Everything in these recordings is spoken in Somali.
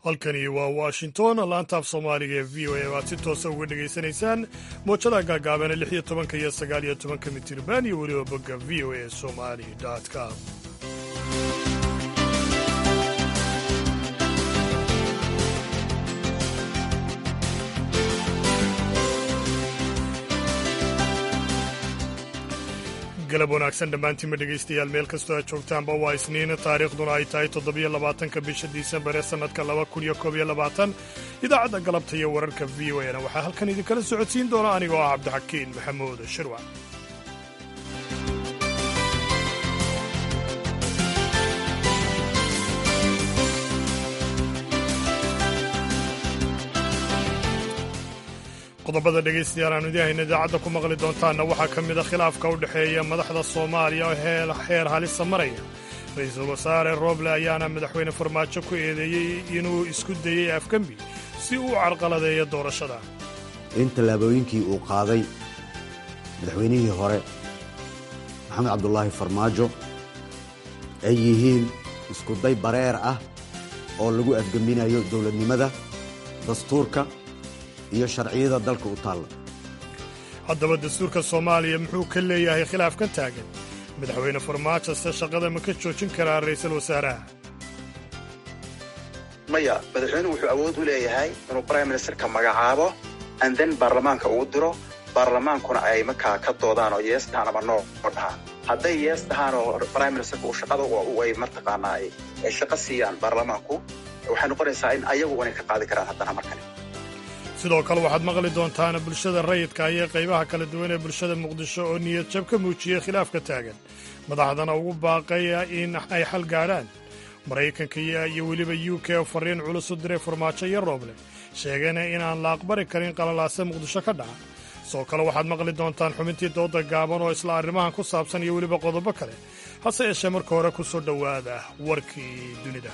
halkani waa washington laantaaf soomaaliga ee v o a waad si toosa uga dhegaysanaysaan moojada gaagaabana lix iyo tobanka iyo sagaal iyo tobanka mitirban iyo weliba bogga v o a somali com galab wanaagsan dhammaantiinma dhegaystayaal meel kastoo aad joogtaanba waa isniin taariikhduna ay tahay toddobiyo labaatanka bisha disembar ee sannadka laba kun iyo koob iyo labaatan idaacadda galabta iyo wararka v o na waxaa halkan idinkala socodsiin doona anigoo ah cabdixakiin maxamuud shirwac qodobada dhegaystayaal aanu idin hayna idaacadda ku maqli doontaanna waxaa ka mid a khilaafka u dhexeeya madaxda soomaaliya oo heer halisa maraya ra-iisul wasaare rooble ayaana madaxweyne farmaajo ku eedeeyey inuu isku dayey afgembi si uu carqaladeeyo doorashada in tallaabooyinkii uu qaaday madaxweynihii hore maxamed cabdulaahi farmaajo ay yihiin iskuday bareer ah oo lagu afgembinayo dowladnimada dastuurka iyo sharciyada dalka u taalla haddaba dastuurka soomaaliya muxuu ka leeyahay khilaaf ka taagan madaxweyne farmaajo se shaqada ma ka joojin karaa ra'iisul wasaaraha maya madaxweynuhu wuxuu awood u leeyahay inuu brime ministerka magacaabo anden baarlamaanka uu diro baarlamaankuna ay markaa ka doodaan oo yees dhahaan ama noo dhahaan hadday yees dhahaan oo brime ministerka uu shaqada ay martaqaanaa ay shaqo siiyaan baarlamaanku waxay noqonaysaa in ayagu inay ka qaadi karaan haddana markale sidoo kale waxaad maqli doontaan bulshada rayidka iyo qaybaha kala duwan ee bulshada muqdisho oo niyad jab ka muujiyey khilaafka taagan madaxdana ugu baaqaya in ay xal gaadhaan maraykanka iyo weliba u k oo fariin culus u diray farmaajo iyo rooble sheegayna inaan la aqbali karin qalalaase muqdisho ka dhaca sidoo kale waxaad maqli doontaan xubintii dooda gaaban oo isla arrimahan ku saabsan iyo weliba qodobo kale hase yeeshee marka hore ku soo dhowaada warkii dunida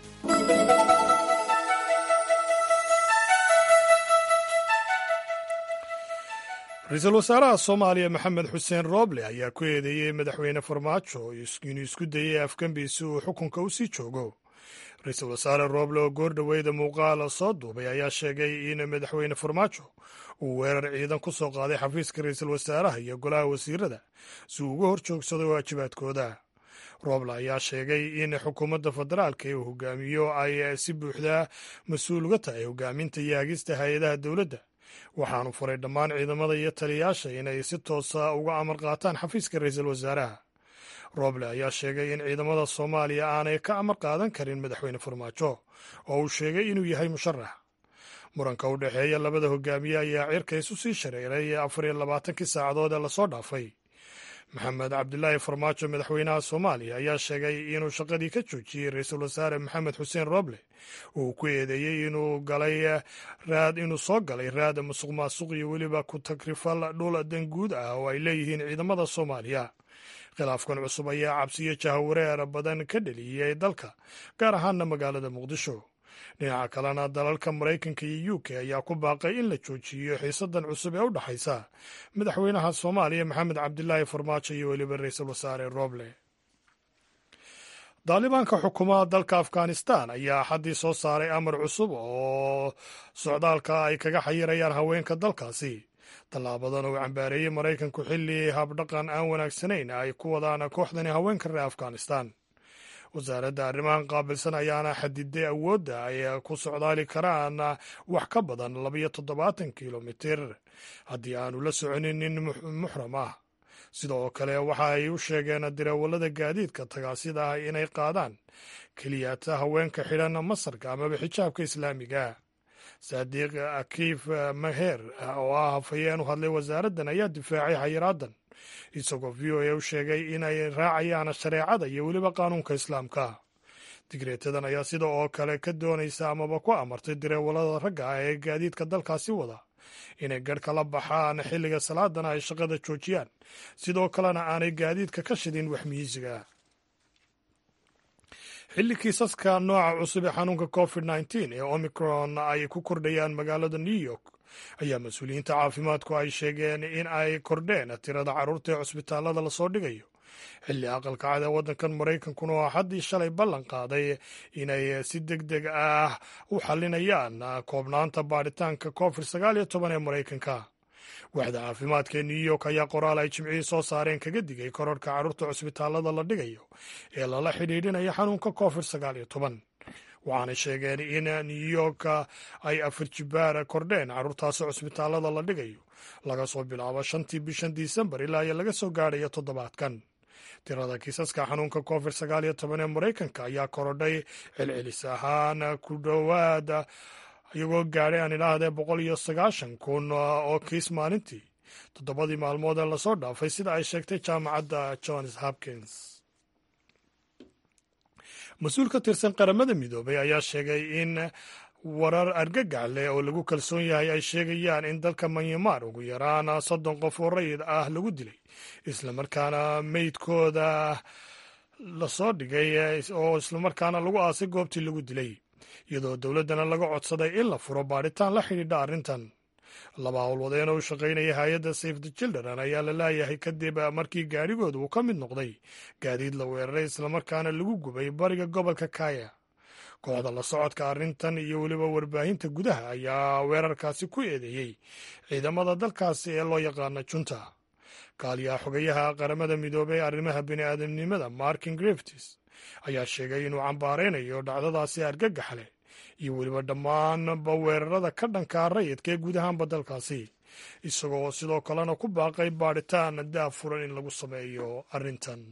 ra-iisul wasaaraha soomaaliya maxamed xuseen rooble ayaa ku eedeeyey madaxweyne farmaajo inuu isku dayey afgembi si uu xukunka u sii joogo ra-iisul wasaare rooble oo goordhoweyda muuqaal soo duubay ayaa sheegay in madaxweyne farmaajo uu weerar ciidan ku soo qaaday xafiiska ra-iisul wasaaraha iyo golaha wasiirada si uu uga hor joogsado waajibaadkooda rooble ayaa sheegay in xukuumadda federaalka ee uu hogaamiyo ay si buuxda mas-uul uga tahay hogaaminta iyo hagista hay-adaha dowladda waxaanu furay dhammaan ciidamada iyo taliyayaasha inay si toosa uga amar qaataan xafiiska ra-iisul wasaaraha rooble ayaa sheegay in ciidamada soomaaliya aanay ka amar qaadan karin madaxweyne farmaajo oo uu sheegay inuu yahay musharax muranka u dhexeeya labada hogaamiye ayaa cirka isu sii shareeray afar iyo labaatankii saacadood ee lasoo dhaafay maxamed cabdilaahi farmaajo madaxweynaha soomaaliya ayaa sheegay inuu shaqadii ka joojiyey ra-iisul wasaare maxamed xuseen rooble uu ku eedeeyey inuu galay raad inuu soo galay raad musuq maasuq iyo weliba ku tagrifal dhul danguud ah oo ay leeyihiin ciidamada soomaaliya khilaafkan cusub ayaa cabsiyo jahawareer badan ka dheliyey dalka gaar ahaana magaalada muqdisho dhinaca kalena dalalka maraykanka iyo u k ayaa ku baaqay in la joojiyo xiisadan cusub ee u dhexaysa madaxweynaha soomaaliya maxamed cabdilaahi farmaajo iyo weliba ra-iisul wasaare roble daalibaanka xukuumaha dalka afghanistan ayaa axaddii soo saaray amar cusub oo socdaalka ay kaga xayirayaan haweenka dalkaasi tallaabadan uu cambaareeyey maraykanku xilli habdhaqan aan wanaagsanayn ay ku wadaan kooxdani haweenka reer afghanistan wasaaradda arrimahan qaabilsan ayaana xadiday awoodda ay ku socdaali karaan wax ka badan labayo toddobaatan kilomitir haddii aanu la soconin nin muxram ah sidoo kale waxa ay u sheegeen dirawallada gaadiidka tagaasida ah inay qaadaan keliyata haweenka xidhan masarka amaba xijaabka islaamiga saadiiq akiif maher oo ah hafayeen u hadlay wasaaraddan ayaa difaacay xayiraadan isagoo v o a u sheegay inay raacayaan shareecada iyo weliba qaanuunka islaamka digreetadan ayaa sida oo kale ka doonaysa amaba ku amartay direewallada ragga ah ee gaadiidka dalkaasi wada inay garhka la baxaan xilliga salaadana ay shaqada joojiyaan sidoo kalena aanay gaadiidka ka shidin waxmiyiisiga xilli kiisaska nooca cusub ee xanuunka covid nteen ee omicron ay ku kordhayaan magaalada new york ayaa mas-uuliyiinta caafimaadku ay sheegeen in ay kordheen tirada carruurta ee cusbitaallada lasoo dhigayo xilli aqalka cad ee waddankan maraykankuna oo haddii shalay ballan qaaday inay si deg deg ah u xalinayaan koobnaanta baadhitaanka covid sagaal iyo toban ee maraykanka waaxda caafimaadka ee new york ayaa qoraal ay jimcihii soo saareen kaga digay kororhka carruurta cusbitaallada la dhigayo ee lala xidhiidhinaya xanuunka covid sagaal iyo toban waxaanay sheegeen in new york ay afar jibaar kordheen carruurtaasi cusbitaallada la dhigayo laga soo bilaabo shantii bishan disembar ilaa iyo laga soo gaadhayo toddobaadkan tirada kiisaska xanuunka covid sagaal iyo toban ee maraykanka ayaa korodhay celcelis ahaan ku dhowaad iyagoo gaadhay aan idhaahdee boqol iyo sagaashan kun oo kiis maalintii toddobadii maalmood ee lasoo dhaafay sida ay sheegtay jaamacadda johns hopkins mas-uul ka tirsan qaramada midoobay ayaa sheegay in warar argagax leh oo lagu kalsoon yahay ay sheegayaan in dalka manyamar ugu yaraan soddon qof oo rayid ah lagu dilay islamarkaana meydkooda lasoo dhigay oo islamarkaana lagu aasay goobtii lagu dilay iyadoo dowladdana laga codsaday in la furo baadhitaan la xidhiidha arrintan laba howlwadeena u shaqaynaya hay-adda safe the children ayaa la laayahay kadib markii gaadhigooda uu ka mid noqday gaadiid la weeraray islamarkaana lagu gubay bariga gobolka kaya kooxda la socodka arrintan iyo weliba warbaahinta gudaha ayaa weerarkaasi ku eedeeyey ciidamada dalkaasi ee loo yaqaana junta kaaliyaha xogayaha qaramada midoobey ee arrimaha bini'aadamnimada markin griftis ayaa sheegay inuu cambaaraynayo dhacdadaasi argagax leh iyo weliba dhammaanba weerarada ka dhankaa rayidka ee guud ahaanba dalkaasi isagoo sidoo kalena ku baaqay baadhitaan daafuran in lagu sameeyo arrintan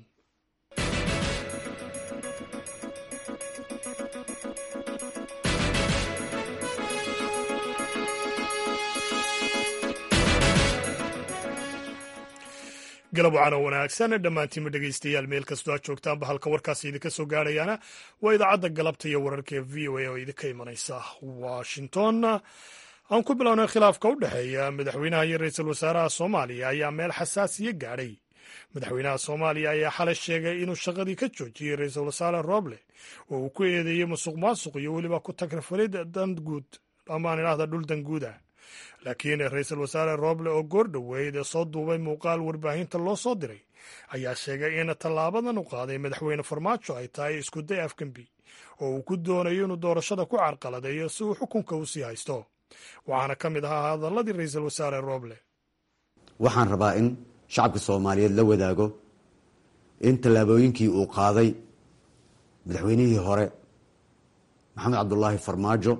galab wacana wanaagsan dhammaantiinma dhegaystayaal meel kastoo aad joogtaanba halka warkaasi idinka soo gaadhayaana waa idaacadda galabta iyo wararka ee v o a oo idinka imanaysa washington aan ku bilownay khilaafka u dhexeeya madaxweynaha iyo ra-iisul wasaaraha soomaaliya ayaa meel xasaasiya gaadhay madaxweynaha soomaaliya ayaa xalay sheegay inuu shaqadii ka joojiyey ra-iisul wasaare roble oo uu ku eedeeyey musuq maasuq iyo weliba ku tagrifalid danguud amaan idhahda dhul danguuda laakiin ra-iisul wasaare roble oo goor dhoweyd soo duubay muuqaal warbaahinta loo soo diray ayaa sheegay in tallaabadan u qaaday madaxweyne farmaajo ay tahay iskuday afgembi oo uu ku doonayo inuu doorashada ku carqaladeeyo si uu xukunka u sii haysto waxaana ka mid ahaa hadalladii ra-iisul wasaare roble waxaan rabaa in shacabka soomaaliyeed la wadaago in tallaabooyinkii uu qaaday madaxweynihii hore maxamed cabdulaahi farmaajo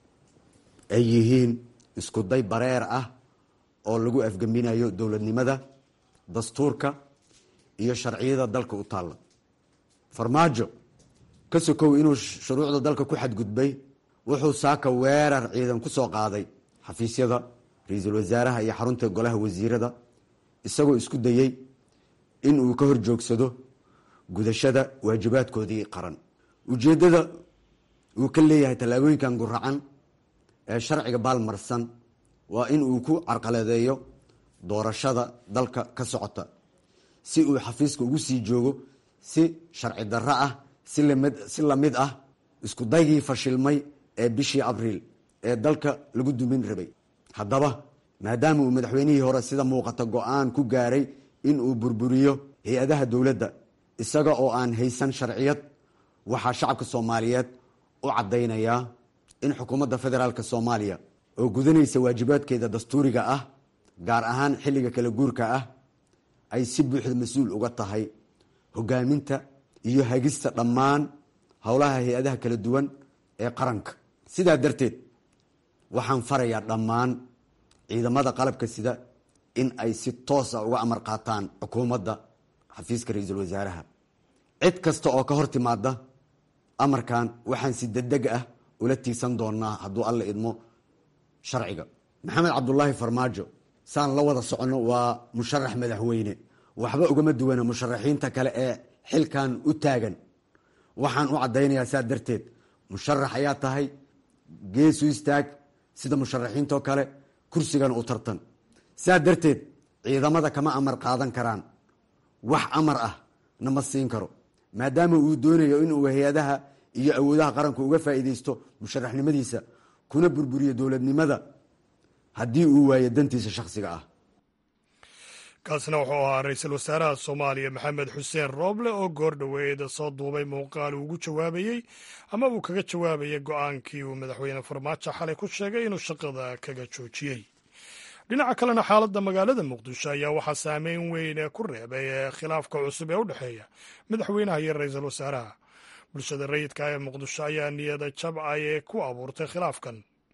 ay yihiin isku day bareer ah oo lagu afgembinayo dowladnimada dastuurka iyo sharciyada dalka u taalla farmaajo ka sokow inuu shuruucda dalka ku xadgudbay wuxuu saaka weerar ciidan ku soo qaaday xafiisyada ra-iisul wasaaraha iyo xarunta golaha wasiirada isagoo isku dayey in uu ka hor joogsado gudashada waajibaadkoodii qaran ujeeddada uu ka leeyahay tallaabooyinkan guracan ee sharciga baalmarsan waa in uu ku carqaladeeyo doorashada dalka ka socota si uu xafiiska ugu sii joogo si sharci darro ah si lamid ah isku daygii fashilmay ee bishii abriil ee dalka lagu dumin rabay haddaba maadaama uu madaxweynihii hore sida muuqata go-aan ku gaaray in uu burburiyo hay-adaha dowladda isaga oo aan haysan sharciyad waxaa shacabka soomaaliyeed u caddaynayaa in xukuumadda federaalk soomaaliya oo gudanaysa waajibaadkeeda dastuuriga ah gaar ahaan xilliga kala guurka ah ay si buuxda mas-uul uga tahay hogaaminta iyo hagista dhammaan howlaha hay-adaha kala duwan ee qaranka sidaa darteed waxaan farayaa dhammaan ciidamada qalabka sida in ay si toosa uga amar qaataan xukuumadda xafiiska ra-iisul wasaaraha cid kasta oo ka hor timaada amarkan waxaan si degdeg ah ula tiigsan doonaa hadduu alla idmo sharciga maxamed cabdulaahi farmaajo saan la wada soconno waa musharax madaxweyne waxba ugama duwana musharaxiinta kale ee xilkan u taagan waxaan u caddaynayaa saa darteed musharax ayaa tahay geesu istaag sida musharaxiintoo kale kursigana u tartan saa darteed ciidamada kama amar qaadan karaan wax amar ah nama siin karo maadaama uu doonayo inuu hay-adaha iyo awoodaha qaranku uga faa'iideysto musharaxnimadiisa kuna burburiyo dowladnimada haddii uu waayo dantiisa shakhsiga ah kaasna wuxuu ahaa ra-iisul wasaaraha soomaaliya maxamed xuseen rooble oo goor dhoweeda soo duubay muuqaal uu ugu jawaabayey ama uu kaga jawaabayay go-aankii uu madaxweyne farmaajo xalay ku sheegay inuu shaqada kaga joojiyey dhinaca kalena xaaladda magaalada muqdisho ayaa waxaa saameyn weyn ku reebay khilaafka cusub ee u dhexeeya madaxweynaha iyo ra-iisul wasaaraha bulshada rayidka ee muqdisho ayaa niyada jab ay ku abuurtay khilaafkan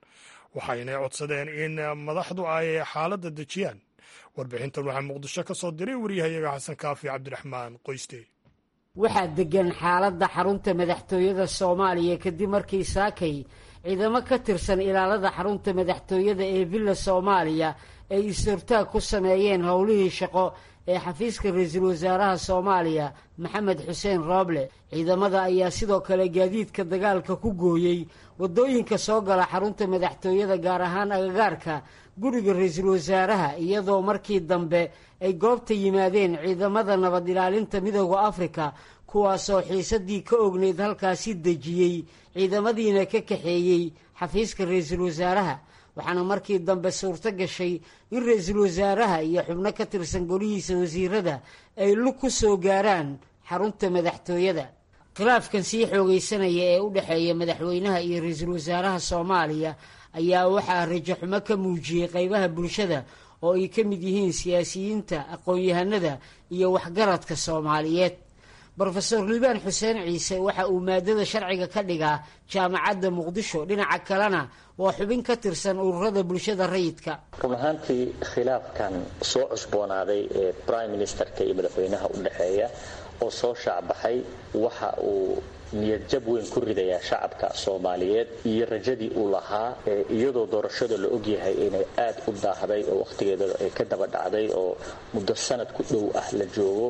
waxayna codsadeen in madaxdu ay xaaladda dejiyaan warbixintan waxaa muqdisho ka soo diray wariyahayaga xasan kaafi cabdiraxmaan qoyste waxaa degan xaaladda xarunta madaxtooyada soomaaliya kadib markii saakay ciidamo ka tirsan ilaalada xarunta madaxtooyada ee villa soomaaliya ay is-hortaag ku sameeyeen howlihii shaqo ee xafiiska ra-iisul wasaaraha soomaaliya maxamed xuseen rooble ciidamada ayaa sidoo kale gaadiidka dagaalka ku gooyey waddooyinka soo gala xarunta madaxtooyada gaar ahaan agagaarka guriga ra-iisul wasaaraha iyadoo markii dambe ay goobta yimaadeen ciidamada nabad ilaalinta midooda afrika kuwaasoo xiisadii ka ogneyd halkaasi dejiyey ciidamadiina ka kaxeeyey xafiiska ra-iisul wasaaraha waxaana markii dambe suurto gashay in ra-iisul wasaaraha iyo xubno ka tirsan golihiisa wasiirada ay lug ku soo gaaraan xarunta madaxtooyada khilaafkan sii xoogaysanaya ee u dhexeeya madaxweynaha iyo ra-iisul wasaaraha soomaaliya ayaa waxaa rajaxumo ka muujiyey qeybaha bulshada oo ay ka mid yihiin siyaasiyiinta aqoon-yahanada iyo waxgaradka soomaaliyeed brofeor liibaan xuseen ciise waxa uu maadada sharciga ka dhigaa jaamacadda muqdisho dhinaca kalena waa xubin ka tirsan ururada bulshada rayidka run ahaantii khilaafkan soo cusboonaaday ee brime ministerka iyo madaxweynaha u dhexeeya oo soo shaacbaxay waxa uu niyadjab weyn ku ridayaa shacabka soomaaliyeed iyo rajadii uu lahaa iyadoo doorashada la ogyahay inay aad u daahday oo wakhtigeeda ay ka daba dhacday oo muddo sanad ku dhow ah la joogo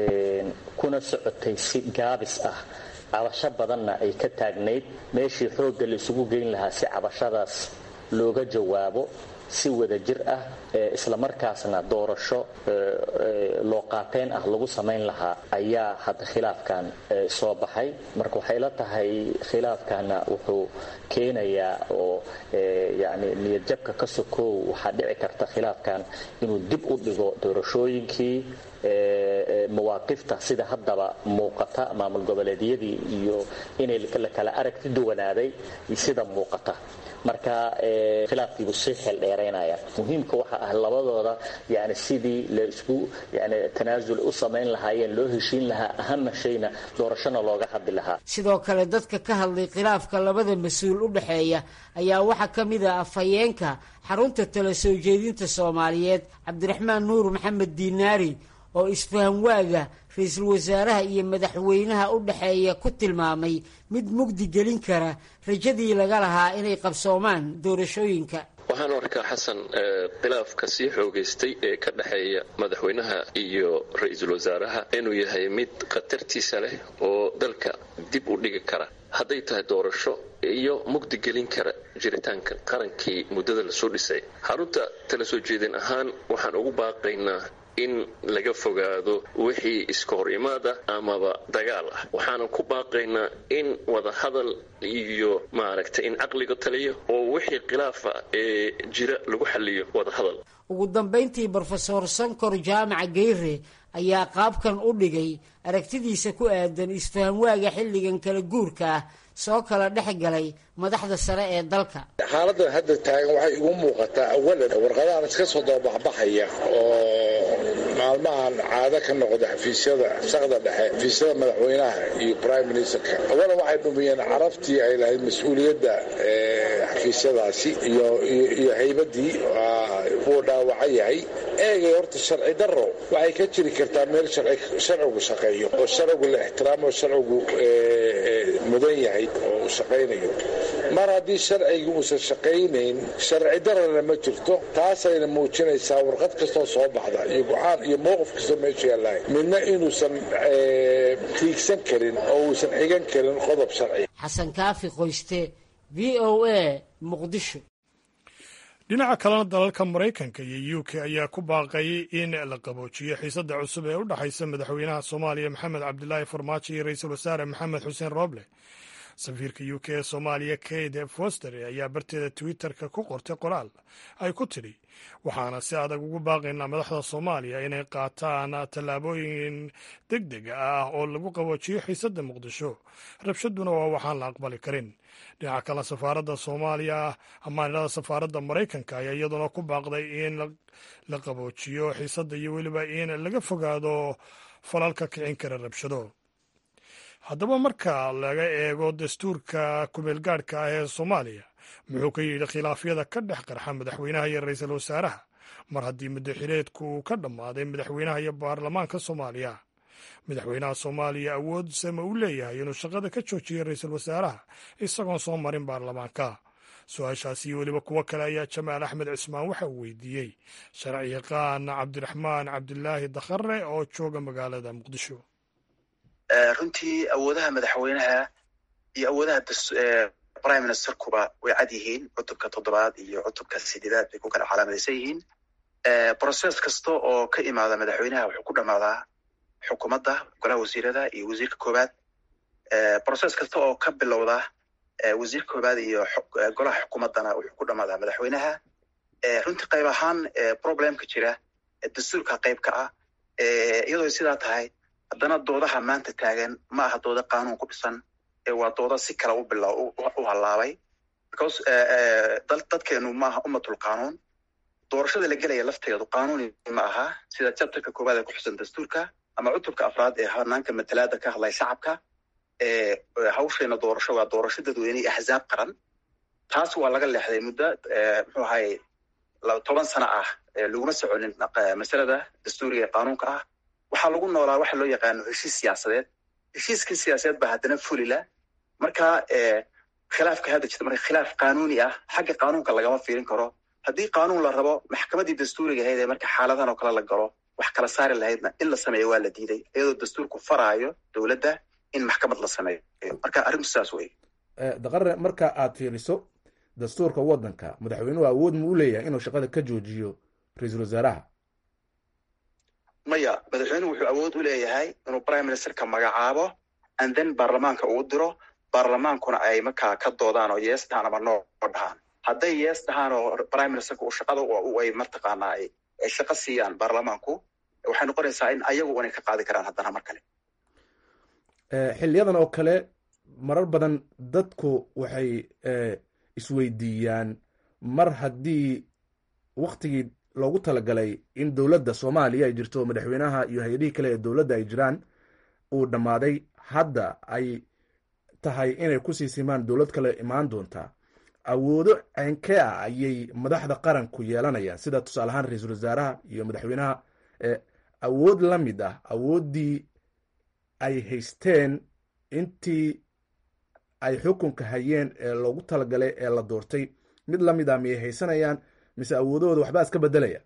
kuna socotay si gaabis ah cabasho badanna ay ka taagnayd meeshii xoogga la isugu geyn lahaa si cabashadaas looga jawaabo si wada jir ah islamarkaasna doorasho loo qaateen ah lagu samayn lahaa ayaa hadda khilaafkan soo baxay marka waxay la tahay khilaafkana wuxuu keenayaa oo yani niyadjabka ka sokow waxaa dhici karta khilaafkan inuu dib u dhigo doorashooyinkii mawaaqifta sida haddaba muuqata maamul goboleedyadii iyo inay la kala aragti duwanaaday sida muuqata marka khilaafkiibu sii xeeldheeraynaya muhiimka waxa ah labadooda yani sidii la isku yani tanaasul u samayn lahaayeen loo heshiin lahaa ahama shayna doorashona looga hadli lahaa sidoo kale dadka ka hadlay khilaafka labada mas-uul u dhexeeya ayaa waxaa ka mid ah afhayeenka xarunta tala soo jeedinta soomaaliyeed cabdiraxmaan nuur maxamed diinaari oo isfahan waaga ra-iisul wasaaraha iyo madaxweynaha u dhexeeya ku tilmaamay mid mugdi gelin kara rajadii laga lahaa inay qabsoomaan doorashooyinka waxaan arkaa xasan khilaafka sii xoogaystay ee ka dhexeeya madaxweynaha iyo ra-iisul wasaaraha inuu yahay mid khatartiisa leh oo dalka dib u dhigi kara hadday tahay doorasho iyo mugdi gelin kara jiritaanka qarankii muddada lasoo dhisay xarunta tala soo jeedin ahaan waxaan ugu baaqaynaa in laga fogaado wixii iska hor imaada amaba dagaal ah waxaanan ku baaqaynaa in wadahadal iyo maaragtay in caqliga taliyo oo wixii khilaafa ee jira lagu xaliyo wadahadal ugu dambayntii brofesor sankor jaamaca geyre ayaa qaabkan u dhigay aragtidiisa ku aadan isfahamwaaga xilligan kala guurka ah soo kala dhex galay madaxda sare ee dalka xaaladda hadda taagan waxay igu muuqataa awalan warqadahan iska soo dababaxbaxaya oo maalmahan caado ka noqda xafiisyada saqda dhexe xafiisyada madaxweynaha iyo prime ministerka awalan waxay dhumiyeen carabtii ay lahayd mas-uuliyadda xafiisyadaasi iyo haybadii wuu dhaawaca yahay eegay horta sharci daro waxay ka jiri kartaa meel sharcigu shaqeeyo oo sharcigu la ixtiraamo oo sharcigu mudan yahay oo uu shaqaynayo mar haddii sharciga uusan shaqaynayn sharci darana ma jirto taasayna muujinaysaa warqad kastoo soo baxda iyo go-aan iyo mowqif kastoo meesha yaalahay midna inuusan tiigsan karin oo uusan xigan karin qodob sharci xasan kaafi qoyste v o a muqdisho dhinaca kalena dalalka maraykanka iyo u k ayaa ku baaqay in la qaboojiyo xiisadda cusub ee u dhexaysa madaxweynaha soomaaliya maxamed cabdilaahi farmaajo iyo ra-iisul wasaare maxamed xuseen rooble safiirka u k ee soomaaliya kate foster ayaa barteeda twitterka ku qortay qoraal ay ku tidhi waxaana si adag ugu baaqaynaa madaxda soomaaliya inay qaataan tallaabooyin deg deg ah oo lagu qaboojiyo xiisadda muqdisho rabshaduna waa waxaan la aqbali karin dhinaca kale safaaradda soomaaliya amaanilada safaaradda maraykanka ayaa iyaduna ku baaqday in la qaboojiyo xiisadda iyo weliba in laga fogaado falalka kicin kara rabshado haddaba marka laga eego dastuurka kumeelgaadhka ah ee soomaaliya muxuu ka yidhi khilaafyada ka dhex qarxa madaxweynaha iyo ra-iisul wasaaraha mar haddii muddaxileedku uu ka dhammaaday madaxweynaha iyo baarlamaanka soomaaliya madaxweynaha soomaaliya awood sama u leeyahay inuu shaqada ka joojiyo ra-iisul wasaaraha isagoon soo marin baarlamaanka su-aashaasi iyo weliba kuwo kale ayaa jamaal axmed cismaan waxa uu weydiiyey sharci yaqaan cabdiraxmaan cabdilaahi dakhare oo jooga magaalada muqdisho runtii awoodaha madaxweynaha iyo awoodaha prime ministerkuba way cad yihiin cutubka toddobaad iyo cutubka sideedaad bay ku kala calaamadaysan yihiin process kasta oo ka imaada madaxweynaha wuxuu ku dhammaadaa xukuumadda golaha wasiirada iyo wasiirka koowaad process kasta oo ka bilowda wasiirka koowaad iyo golaha xukuumaddana wuxuu ku dhammaadaa madaxweynaha runtii qayb ahaan problemka jira dastuurka qayb ka ah iyadoo sidaa tahay haddana doodaha maanta taagan ma aha dooda qanuun ku dhisan waa dooda si kale u bila u hallaabay because dadkeenu ma aha ummatul qanuun doorashada la gelaya lafteedu qanuuni ma aha sida chapterka koowaad ee ku xusan dastuurka ama cutubka afraad ee hanaanka matalaada ka hadlaya shacabka hawsheena doorasho waa doorasho dadweyne axzaab qaran taas waa laga leexday muddo muxuu ahaye toban sano ah laguma soconin masalada dastuuriga ee qanuunka ah waxaa lagu noolaa waxa loo yaqaano heshiis siyaasadeed heshiiskii siyaasadeed baa haddana fulila marka khilaafka hadda jirta marka khilaaf qanuuni ah xagga qanuunka lagama fiirin karo haddii qanuun la rabo maxkamaddii dastuuriga ahayd ee marka xaaladan oo kale la galo wax kala saari lahaydna in la sameeyo waa la diiday iyadoo dastuurku faraayo dowladda in maxkamad la sameeyo marka arrintu saas wey daqare marka aad fiiriso dastuurka waddanka madaxweynuhu awood mu u leeyahay inuu shaqada ka joojiyo ra-iisul wasaaraha maya madaxweynuhu wuxuu awood u leeyahay inuu prime ministerka magacaabo and then baarlamaanka uu diro baarlamaankuna ay markaa ka doodaan oo yees dhahaan ama noo dhahaan hadday yees dhahaan oo prime ministerka uu shaqada ay mataqaanaa ay shaqo siiyaan baarlamaanku waxay noqonaysaa in ayagu inay ka qaadi karaan haddana mar kale xiliyadan oo kale marar badan dadku waxay isweydiiyaan mar haddii waktigii loogu talagalay in dowladda soomaaliya ay jirto madaxweynaha iyo hay-adihii kale ee dowladda ay jiraan uu dhammaaday hadda ay tahay inay kusii simaan dowlad kale imaan doontaa awoodo ceenkee ah ayay madaxda qaranku yeelanayaan sida tusaale ahaan ra-iisul wasaaraha iyo madaxweynaha awood la mid ah awooddii ay haysteen intii ay xukunka hayeen ee loogu talagalay ee la doortay mid la mid ah miyay haysanayaan mise awoodahooda waxbaa iska bedelaya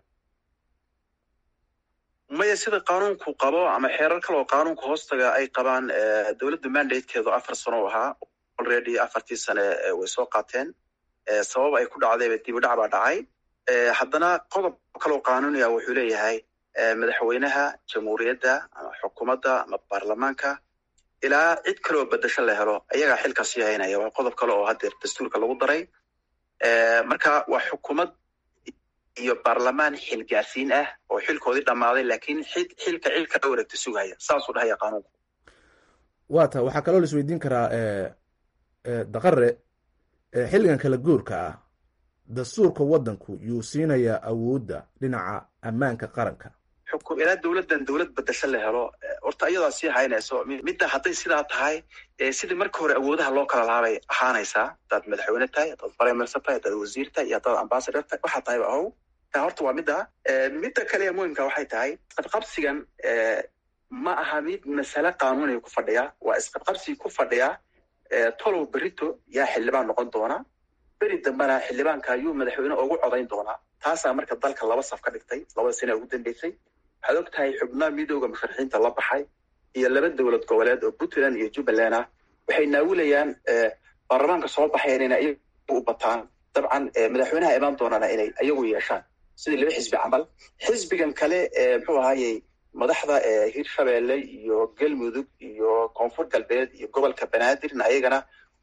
maya sida qanuunku qabo ama xeerar kale oo qanuunka hoostaga ay qabaan dowladda mandatekeedu afar sano u ahaa already afartii sane way soo qaateen sabab ay ku dhacdayba dib u dhac baa dhacay haddana qodob kaleoo qanuuniya wuxuu leeyahay madaxweynaha jamhuuriyadda ama xukuumadda ama baarlamaanka ilaa cid kaleoo bedasho la helo ayagaa xilka sii haynaya waa qodob kale oo haddeer dastuurka lagu daray marka waa xukuumad iyo baarlamaan xilgaarsiin ah oo xilkoodii dhammaaday laakiin xilka cilka dhowragta sugaya saasuu dhahaya qanuunku waa ta waxaa kaloo la isweydiin karaa daqare xilligan kala guurka ah dastuurka waddanku yuu siinayaa awoodda dhinaca ammaanka qaranka xukum ilaa dowladdan dowlad bedasho la helo horta iyadaa sii haynayso midda hadday sidaa tahay sidii marka hore awoodaha loo kala laabay ahaanaysaa haddaad madaxweyne tahay haddaad prime minister tahay haddaad wasiir tahay iyo haddaad ambassador tahay waxaa tahayba ahow taa horta waa midda midda kale ee muhimka waxay tahay isqabqabsigan ma aha mid masale qanuuniga ku fadhiya waa isqabqabsigi ku fadhiya tolow berito yaa xildhibaan noqon doona beri dambena xildhibaanka ayuu madaxweyne ugu codayn doonaa taasaa marka dalka laba saf ka dhigtay labada sane ugu dambeysay waxaad og tahay xubnaha midooda musharaxiinta la baxay iyo laba dowlad goboleed oo puntland iyo jubbaland ah waxay naawilayaan baarlamaanka soo baxayan inay iyagu u bataan dabcan madaxweynaha imaan doonana inay iyagu yeeshaan sidii laba xisbi camal xisbigan kale muxuu ahaayey madaxda hirshabeelle iyo galmudug iyo koonfur galbeed iyo gobolka banaadirna ayagana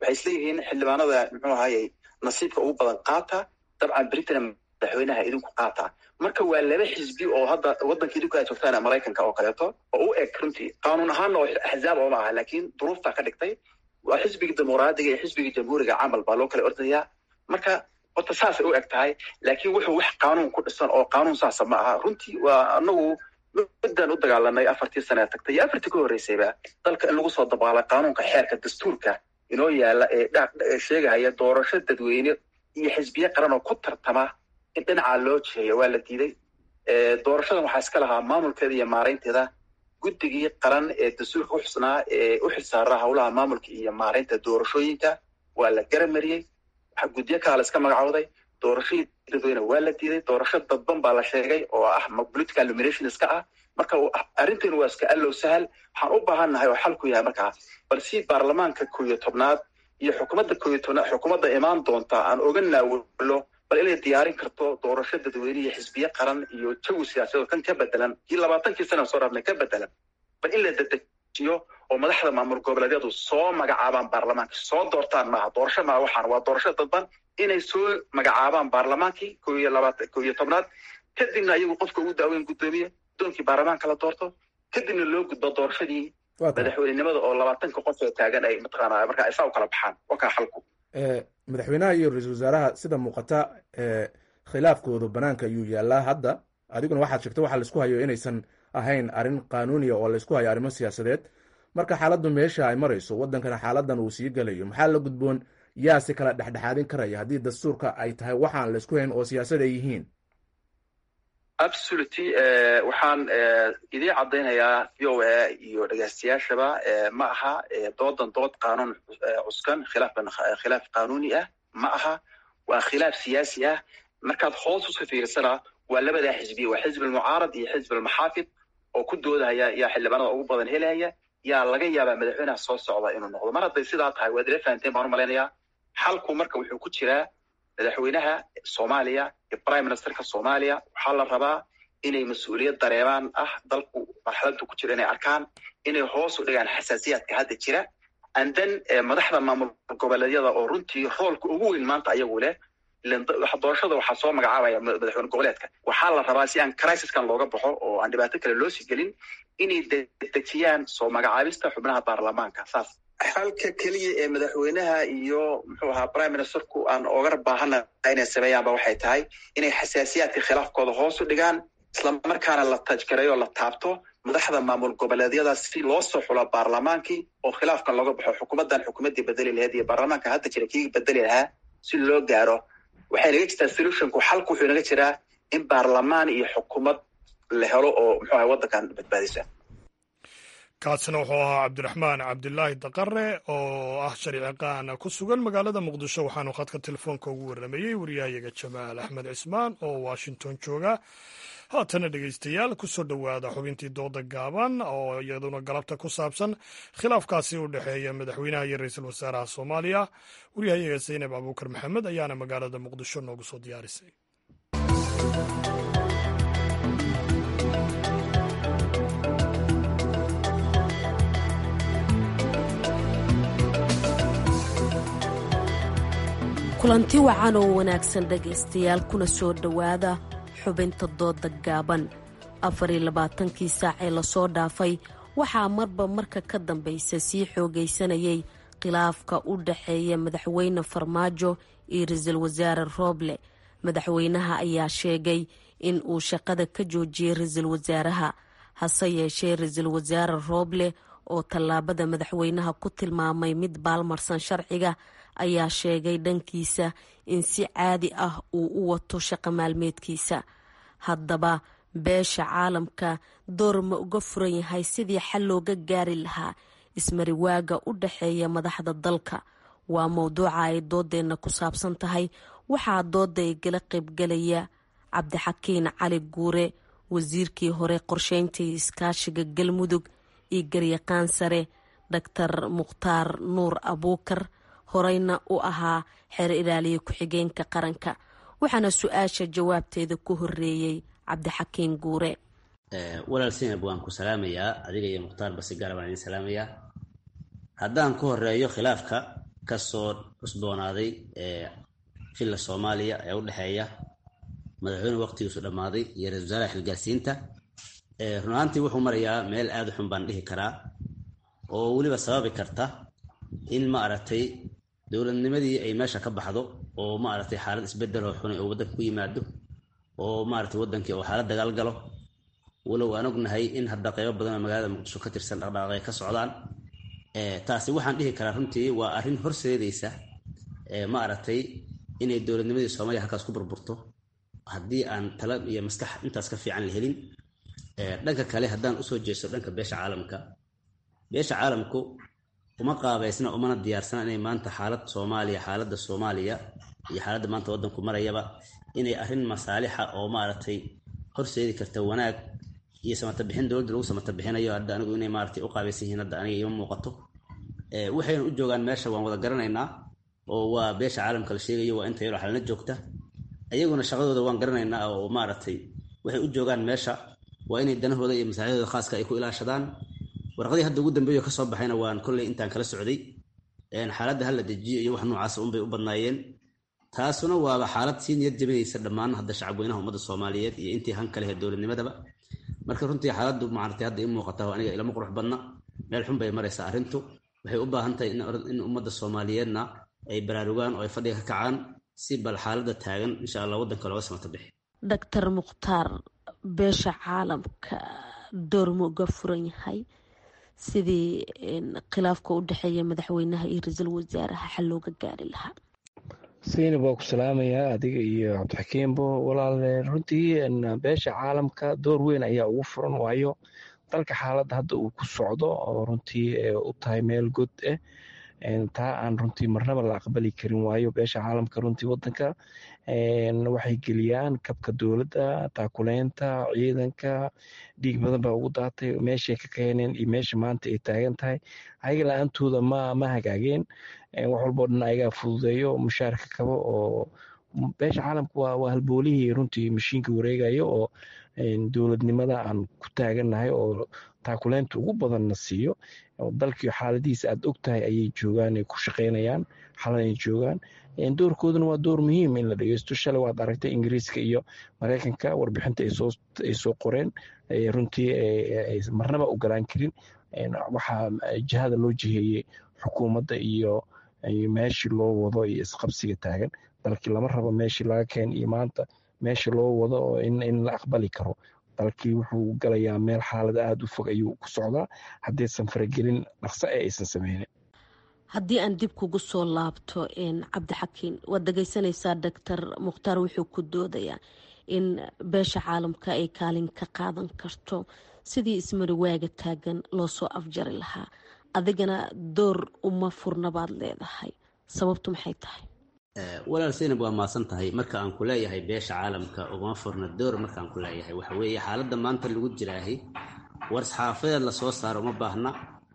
waxay isleeyihiin xildhibaanada muxuu ahayey nasiibka ugu badan qaata dabcan britain madaxweynaha idinku qaata marka waa laba xisbi oo hadda waddanka idinku ay joogtaan maraykanka oo kaleeto oo u eg runtii qaanuun ahaanna oo axzaab ooma aha laakiin duruuftaa ka dhigtay waa xisbigii dimuqraadiga iyo xisbigii jamhuuriga camal baa loo kala ordayaa marka horta saasay u eg tahay laakiin wuxuu wax qaanuun ku dhisan oo qaanuun saasa ma aha runtii waa anagu midaan u dagaalanay afartii sane tagtay iyo afartii ka horreysayba dalka in lagu soo dabaalay qaanuunka xeerka dastuurka inoo yaala ee sheegahaya doorasho dadweyne iyo xisbiye qaran oo ku tartama in dhinacaa loo jiheeyo waa la diiday doorashadan waxaa iska lahaa maamulkeeda iyo maaraynteeda guddigii qaran ee dastuurka uxusnaa ee u xilsaaraa howlaha maamulka iyo maaraynta doorashooyinka waa la garamariyey guddiyo kalaa la iska magacooday doorashadii dadweyne waa la diiday doorasho dadban baa la sheegay oo ah political nomination iska ah marka arrinteenu waa iska allow sahal waxaan u baahannahay oo xalku yahay markaa bal si baarlamaanka koo iyo tobnaad iyo xukuumadda koo iyo tobnaad xukuumadda imaan doonta aan oga naawilo bal inay diyaarin karto doorasho dadweyne iyo xisbiye qaran iyo jawi siyaasadeed kan ka bedelan kii labaatankii sana soo dhaafnay ka bedelan bal in la dedejiyo oo madaxda maamul goboleedyadu soo magacaabaan baarlamaanka soo doortaan maaha doorasho maaha waxaan waa doorasho dadban inay soo magacaabaan baarlamaankii ko iyo labaatan ko iyo tobnaad kadibna ayagu qofka ugu daaweyn guddoomiye guddoonkii baarlamaanka la doorto kadibna loo gudbo doorashadii madaxweynenimada oo labaatanka qof oo taagan ay mataqaana marka isaa u kala baxaan waa kaa xalku madaxweynaha iyo ra-iisul wasaaraha sida muuqata khilaafkoodu banaanka ayuu yaalaa hadda adiguna waxaad sheegtay waxa laisku hayo inaysan ahayn arrin qaanuuniya oo laysku hayo arrimo siyaasadeed marka xaaladdu meesha ay marayso waddankana xaaladan uu sii gelayo maxaa la gudboon yaa si kala dhexdhexaadin karaya haddii dastuurka ay tahay waxaan laysku hayn oo siyaasad ay yihiin absoluty waxaan idiin caddaynayaa v o a iyo dhegaystayaashaba ma aha doodan dood qaanuun cuskan khilaafban khilaaf qaanuuni ah ma aha waa khilaaf siyaasi ah markaad hoos uska fiirsana waa labadaa xisbiya waa xisbi almucaarad iyo xisbi almaxaafid oo ku doodahaya yaa xildhibaanada ugu badan helaya yaa laga yaabaa madaxweynaha soo socda inuu noqdo mar hadday sidaa tahay waad ila fahanteen baan u malaynayaa xalku marka wuxuu ku jiraa madaxweynaha soomaaliya iyo prime ministerka soomaaliya waxaa la rabaa inay mas-uuliyad dareemaan ah dalku marxaladdu ku jiro inay arkaan inay hoos u dhigaan xasaasiyaadka hadda jira and then madaxda maamul goboleedyada oo runtii roolka ugu weyn maanta ayagu leh doorashada waxaa soo magacaabaya madaxweyne goboleedka waxaa la rabaa si aan crisiskan looga baxo oo aan dhibaato kale loo sii gelin inay dedejiyaan soo magacaabista xubnaha baarlamaanka saas xalka keliya ee madaxweynaha iyo muxuu ahaa prime ministerku aan oga baahana inay sameeyaanba waxay tahay inay xasaasiyaadka khilaafkooda hoos u dhigaan islamarkaana la tajgareeyo la taabto madaxda maamul goboleedyada si loo soo xulo baarlamaankii oo khilaafkan looga baxo xukuumaddan xukuumaddii bedeli lahayd iyo baarlamaanka hadda jira kii bedeli lahaa si loo gaaro waxay naga jirtaa solutionku xalku wuxuu naga jiraa in baarlamaan iyo xukuumad la helo oo muxuu ahay waddankan badbaadisa kaasina wuxuu ahaa cabdiraxmaan cabdilaahi daqare oo ah sharciqaan ku sugan magaalada muqdisho waxaanu khadka telefoonka ugu warramayey wariyahayaga jamaal axmed cismaan oo washington jooga haatana dhegeystayaal kusoo dhowaada xubintii dooda gaaban oo iyaduna galabta ku saabsan khilaafkaasi u dhexeeya madaxweynaha iyo ra-iisul wasaaraha soomaaliya wariyahayaga zaynab abuukar maxamed ayaana magaalada muqdisho noogu soo diyaarisay kulanti wacan oo wanaagsan dhegaystayaal kuna soo dhowaada xubinta dooda gaaban afariyo labaatankii saac ee lasoo dhaafay waxaa marba marka ka dambaysa sii xoogaysanayay khilaafka u dhaxeeya madaxweyne farmaajo iyo ra-iisul wasaare rooble madaxweynaha ayaa sheegay in uu shaqada ka joojiyey ra-iisul wasaaraha hase yeeshee ra-iisul wasaare rooble oo tallaabada madaxweynaha ku tilmaamay mid baalmarsan sharciga ayaa sheegay dhankiisa in si caadi ah uu u wato shaqo maalmeedkiisa haddaba beesha caalamka door ma uga furan yahay sidii xal looga gaari lahaa ismariwaaga u dhaxeeya madaxda dalka waa mowduuca ay doodeenna ku saabsan tahay waxaa dooda igala qaybgalaya cabdixakiin cali guure wasiirkii hore qorsheynta iyo iskaashiga galmudug iyo garyaqaan sare doctor mukhtaar nuur abuukar horeyna u ahaa xeer ilaaliya ku-xigeenka qaranka waxaana su-aasha jawaabteeda ku horeeyey cabdixakiin guure walaal sinab waan ku salaamayaa adiga iyo mukhtaar basigaar baan idin salaamayaa haddaan ku horeeyo khilaafka kasoo cusboonaaday villa soomaaliya ee u dhexeeya madaxweyne waqtigiisu dhammaaday iyo ra-isul wasaaraha xilgaarsiinta run ahaantii wuxuu marayaa meel aada u xun baan dhihi karaa oo weliba sababi karta in ma aragtay dowladnimadii ay meesha ka baxdo oo ma aragtay xaalad isbedel oo xunay oo waddanka ku yimaado oo maaragtay waddankii oo xaalad dagaal galo walow aan ognahay in hadda qeybo badan oo magaalada muqdisho ka tirsan dhaqdhaqaaqay ka socdaan taasi waxaan dhihi karaa runtii waa arrin horseedaysa ma aragtay inay dowladnimadii soomaaliya halkaas ku burburto haddii aan tala iyo maskax intaas ka fiican la helin dhanka kale haddaan usoo jeesto dhanka beesha caalamka beesha caalamku uma qaabaysna umana diyaarsana inay maanta xaalad soomaaliya xaaladda soomaaliya iyo xaaladda maanta waddanku marayaba inay arrin masaalixa oo maaragtay horseedi karta wanaag iyo samata bixin dowladda lagu samata bixinayo hadda anigu inay maaragtay u qaabaysan yihiin hadda aniga ima muuqato waxayna u joogaan meesha waan wada garanaynaa oo waa beesha caalamka la sheegayo waa inta yaroo xalna joogta ayaguna shaqadooda waan garanaynaa oo maaragtay waxay u joogaan meesha waa inay danahooda iyo masaaxidooda khaaska ay ku ilaashadaan warqadii hadda ugu dambeeyo kasoo baxayna waan kolley intaan kala socday xaaladda hala dejiyo iyo wax noocaas unbay u badnaayeen taasuna waaba xaalad sii niyad jabinaysa dhammaan hadda shacabweynaha ummadda soomaaliyeed iyo intii han kalehe dowladnimadaba marka runtii xaaladdu maaragtay hadda ii muuqata aniga ilama qurux badna meel xun bay maraysaa arrintu waxay u baahan tahay in ummadda soomaaliyeedna ay baraarugaan oo ay fadhiga ka kacaan si bal xaaladda taagan insha allah waddanka looga samata bixi doctor mukhtaar beesha caalamka doorma uga furan yahay sidii khilaafka u dhexeeya madaxweynaha iyo ra-iisul wasaaraha xal looga gaari lahaa saynab waa ku salaamayaa adiga iyo cabdixakiimbo walaale runtii beesha caalamka door weyn ayaa ugu furan waayo dalka xaaladda hadda uu ku socdo oo runtii u tahay meel god ah taa aan runtii marnaba la aqbali karin waayo beesha caalamka runtii wadanka waxay geliyaan kabka dowladda taakuleynta ciidanka dhiig badan baa ugu daatay meeshay ka keeneen iyo meesha maanta ay taagan tahay ayaga la-aantooda ma ma hagaageen wax walboo dhan ayagaa fududeeyo mushaarka kabo oo beesha caalamka waa waa halboolihii runtii mashiinka wareegayo oo dowladnimada aan ku taagannahay oo taakuleynta ugu badanna siiyo dalkii xaaladihiisa aad og tahay ayay joogaan ay ku shaqeynayaan xalan ay joogaan doorkooduna waa door muhiim in la dhegeysto shalay waad aragtay ingiriiska iyo mareykanka warbixinta ay soo qoreen runtii marnaba ogolaan karin waxaa jihada loo jiheeyey xukuumadda iyo meeshii loo wado iyo isqabsiga taagan dalkii lama rabo meeshii laga keen iyo maanta meesha loo wado oo in la aqbali karo dalkii wuxuu galayaa meel xaalad aada u fog ayuu ku socdaa haddaysan faragelin dhaqso ee aysan sameynin haddii aan dib kugu soo laabto cabdixakiin waad dhegeysanaysaa doctor mukhtaar wuxuu ku doodayaa in beesha caalamka ay kaalin ka qaadan karto sidii ismariwaaga taagan loo soo afjari lahaa adigana door uma furna baad leedahay sababtu maxay tahay walaal saynab waa maasan tahay marka aan ku leeyahay beesha caalamka ugama furna door markaan ku leeyahay waxa weeye xaaladda maanta lagu jiraahay war-saxaafadeed lasoo saaro uma baahna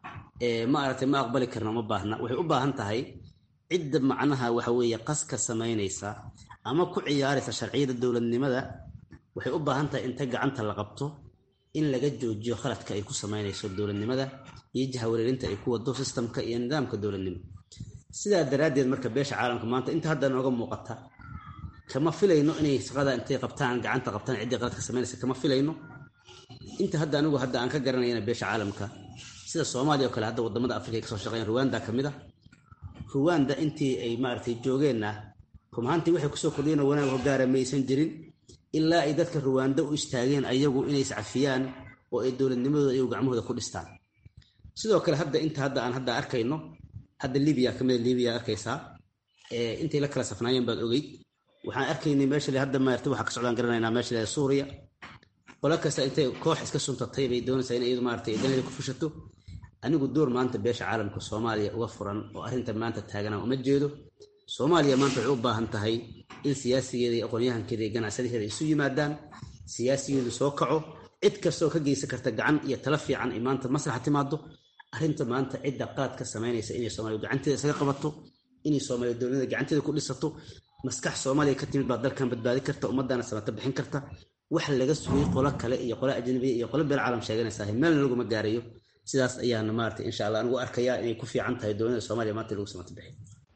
ma aragtay ma aqbali karna uma baahna waxay u baahan tahay cidda macnaha waxa weeye qaska samaynaysa ama ku ciyaaraysa sharciyada dowladnimada waxay u baahan tahay inta gacanta la qabto in laga joojiyo khaladka ay ku samaynayso dowladnimada iyo jahawareerinta ay ku wado sistamka iyo nidaamka dowladnimo sidaa daraaddeed marka beesha caalamka maanta inta hadda nooga muuqata kama filayno inay shaqada intay qabtaan gacanta qabtaan ciddii qaladka samaynaysa kama filayno inta hadda anigu hadda aan ka garanayana beesha caalamka sida soomaaliya oo kale hadda wadamada afrika ay kasoo shaqeeyaan ruwanda ka mid a ruwanda intii ay maaragtay joogeenna rumahaantii waxay kusoo kordhiyeen oo wanaag hogaara maysan jirin ilaa ay dadka ruwanda u istaageen ayagu inay iscafiyaan oo ay dowladnimadooda iyagu gacmahooda ku dhistaan sidoo kale hadda inta hadda aan hadda arkayno hadda libiya kamida libiya arkaysaa intay la kala safnaayeen baad ogeyd waxaan arkaynay meesha hadda maarta waxaa ka socdaan garanaynaa meesha leeda suuriya qolo kasta intay koox iska suntatay bay doonaysaa in iyadu maarata danaheeda ku fushato anigu door maanta beesha caalamka soomaaliya uga furan oo arrinta maanta taagana uma jeedo soomaaliya maanta waxay u baahan tahay in siyaasigeeda iyo aqoonyahankeeda iyo ganacsadaheeda isu yimaadaan siyaasigeedu soo kaco cid kastoo ka geysan karta gacan iyo tala fiican ay maanta maslaxa timaado arrinta maanta cidda qaladka samaynaysa inay soomaaliya gacanteeda isaga qabato inay soomaaliya dowladnimada gacanteeda ku dhisato maskax soomaaliya ka timid baa dalkan badbaadi karta ummadana samata bixin karta wax laga sugay qolo kale iyo qolo ajnabiya iyo qolo beel caalam sheeganaysaa meelna laguma gaarayo sidaas ayaana maarata insha allah anigu arkayaa inay ku fiican tahay dowladda soomaaliya maanta lagu samata bixin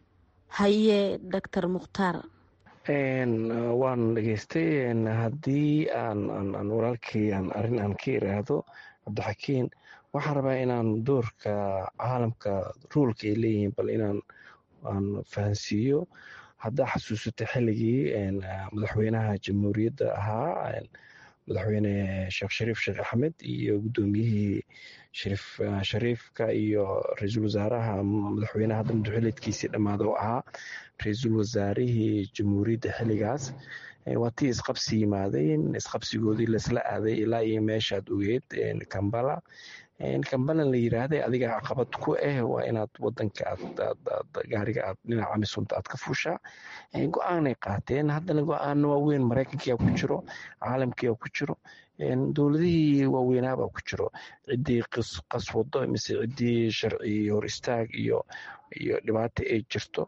haye doctor mukhtaar waan dhegeystay haddii aan walaalkii aan arrin aan ka iraahdo cabdixakiin waxaan rabaa inaan doorka caalamka ruulka ay leeyihiin bal inaan aan fahansiiyo haddaa xasuusata xilligii madaxweynaha jamhuuriyadda ahaa madaxweyne sheekh shariif sheekh axmed iyo guddoomiyihii shariif shariifka iyo ra-iisul wasaaraha madaxweynaha hadda madaxweyneedkiisii dhammaada oo ahaa ra-iisul wasaarihii jamhuuriyadda xilligaas waa tii isqabsi yimaadeen isqabsigoodii laisla aaday ilaa iyo meeshaad ogeed kambala kambala la yiraahday adiga caqabad ku ah waa inaad wadanka gaariga aad dhinaca misunta aad ka fuushaa go-aanay qaateen haddana go-aano waaweyn maraykankiyaa ku jiro caalamkiyaa ku jiro dowladihii waaweynaabaa ku jiro ciddii qaswado mise ciddii sharci hor istaag iyo iyo dhibaato ay jirto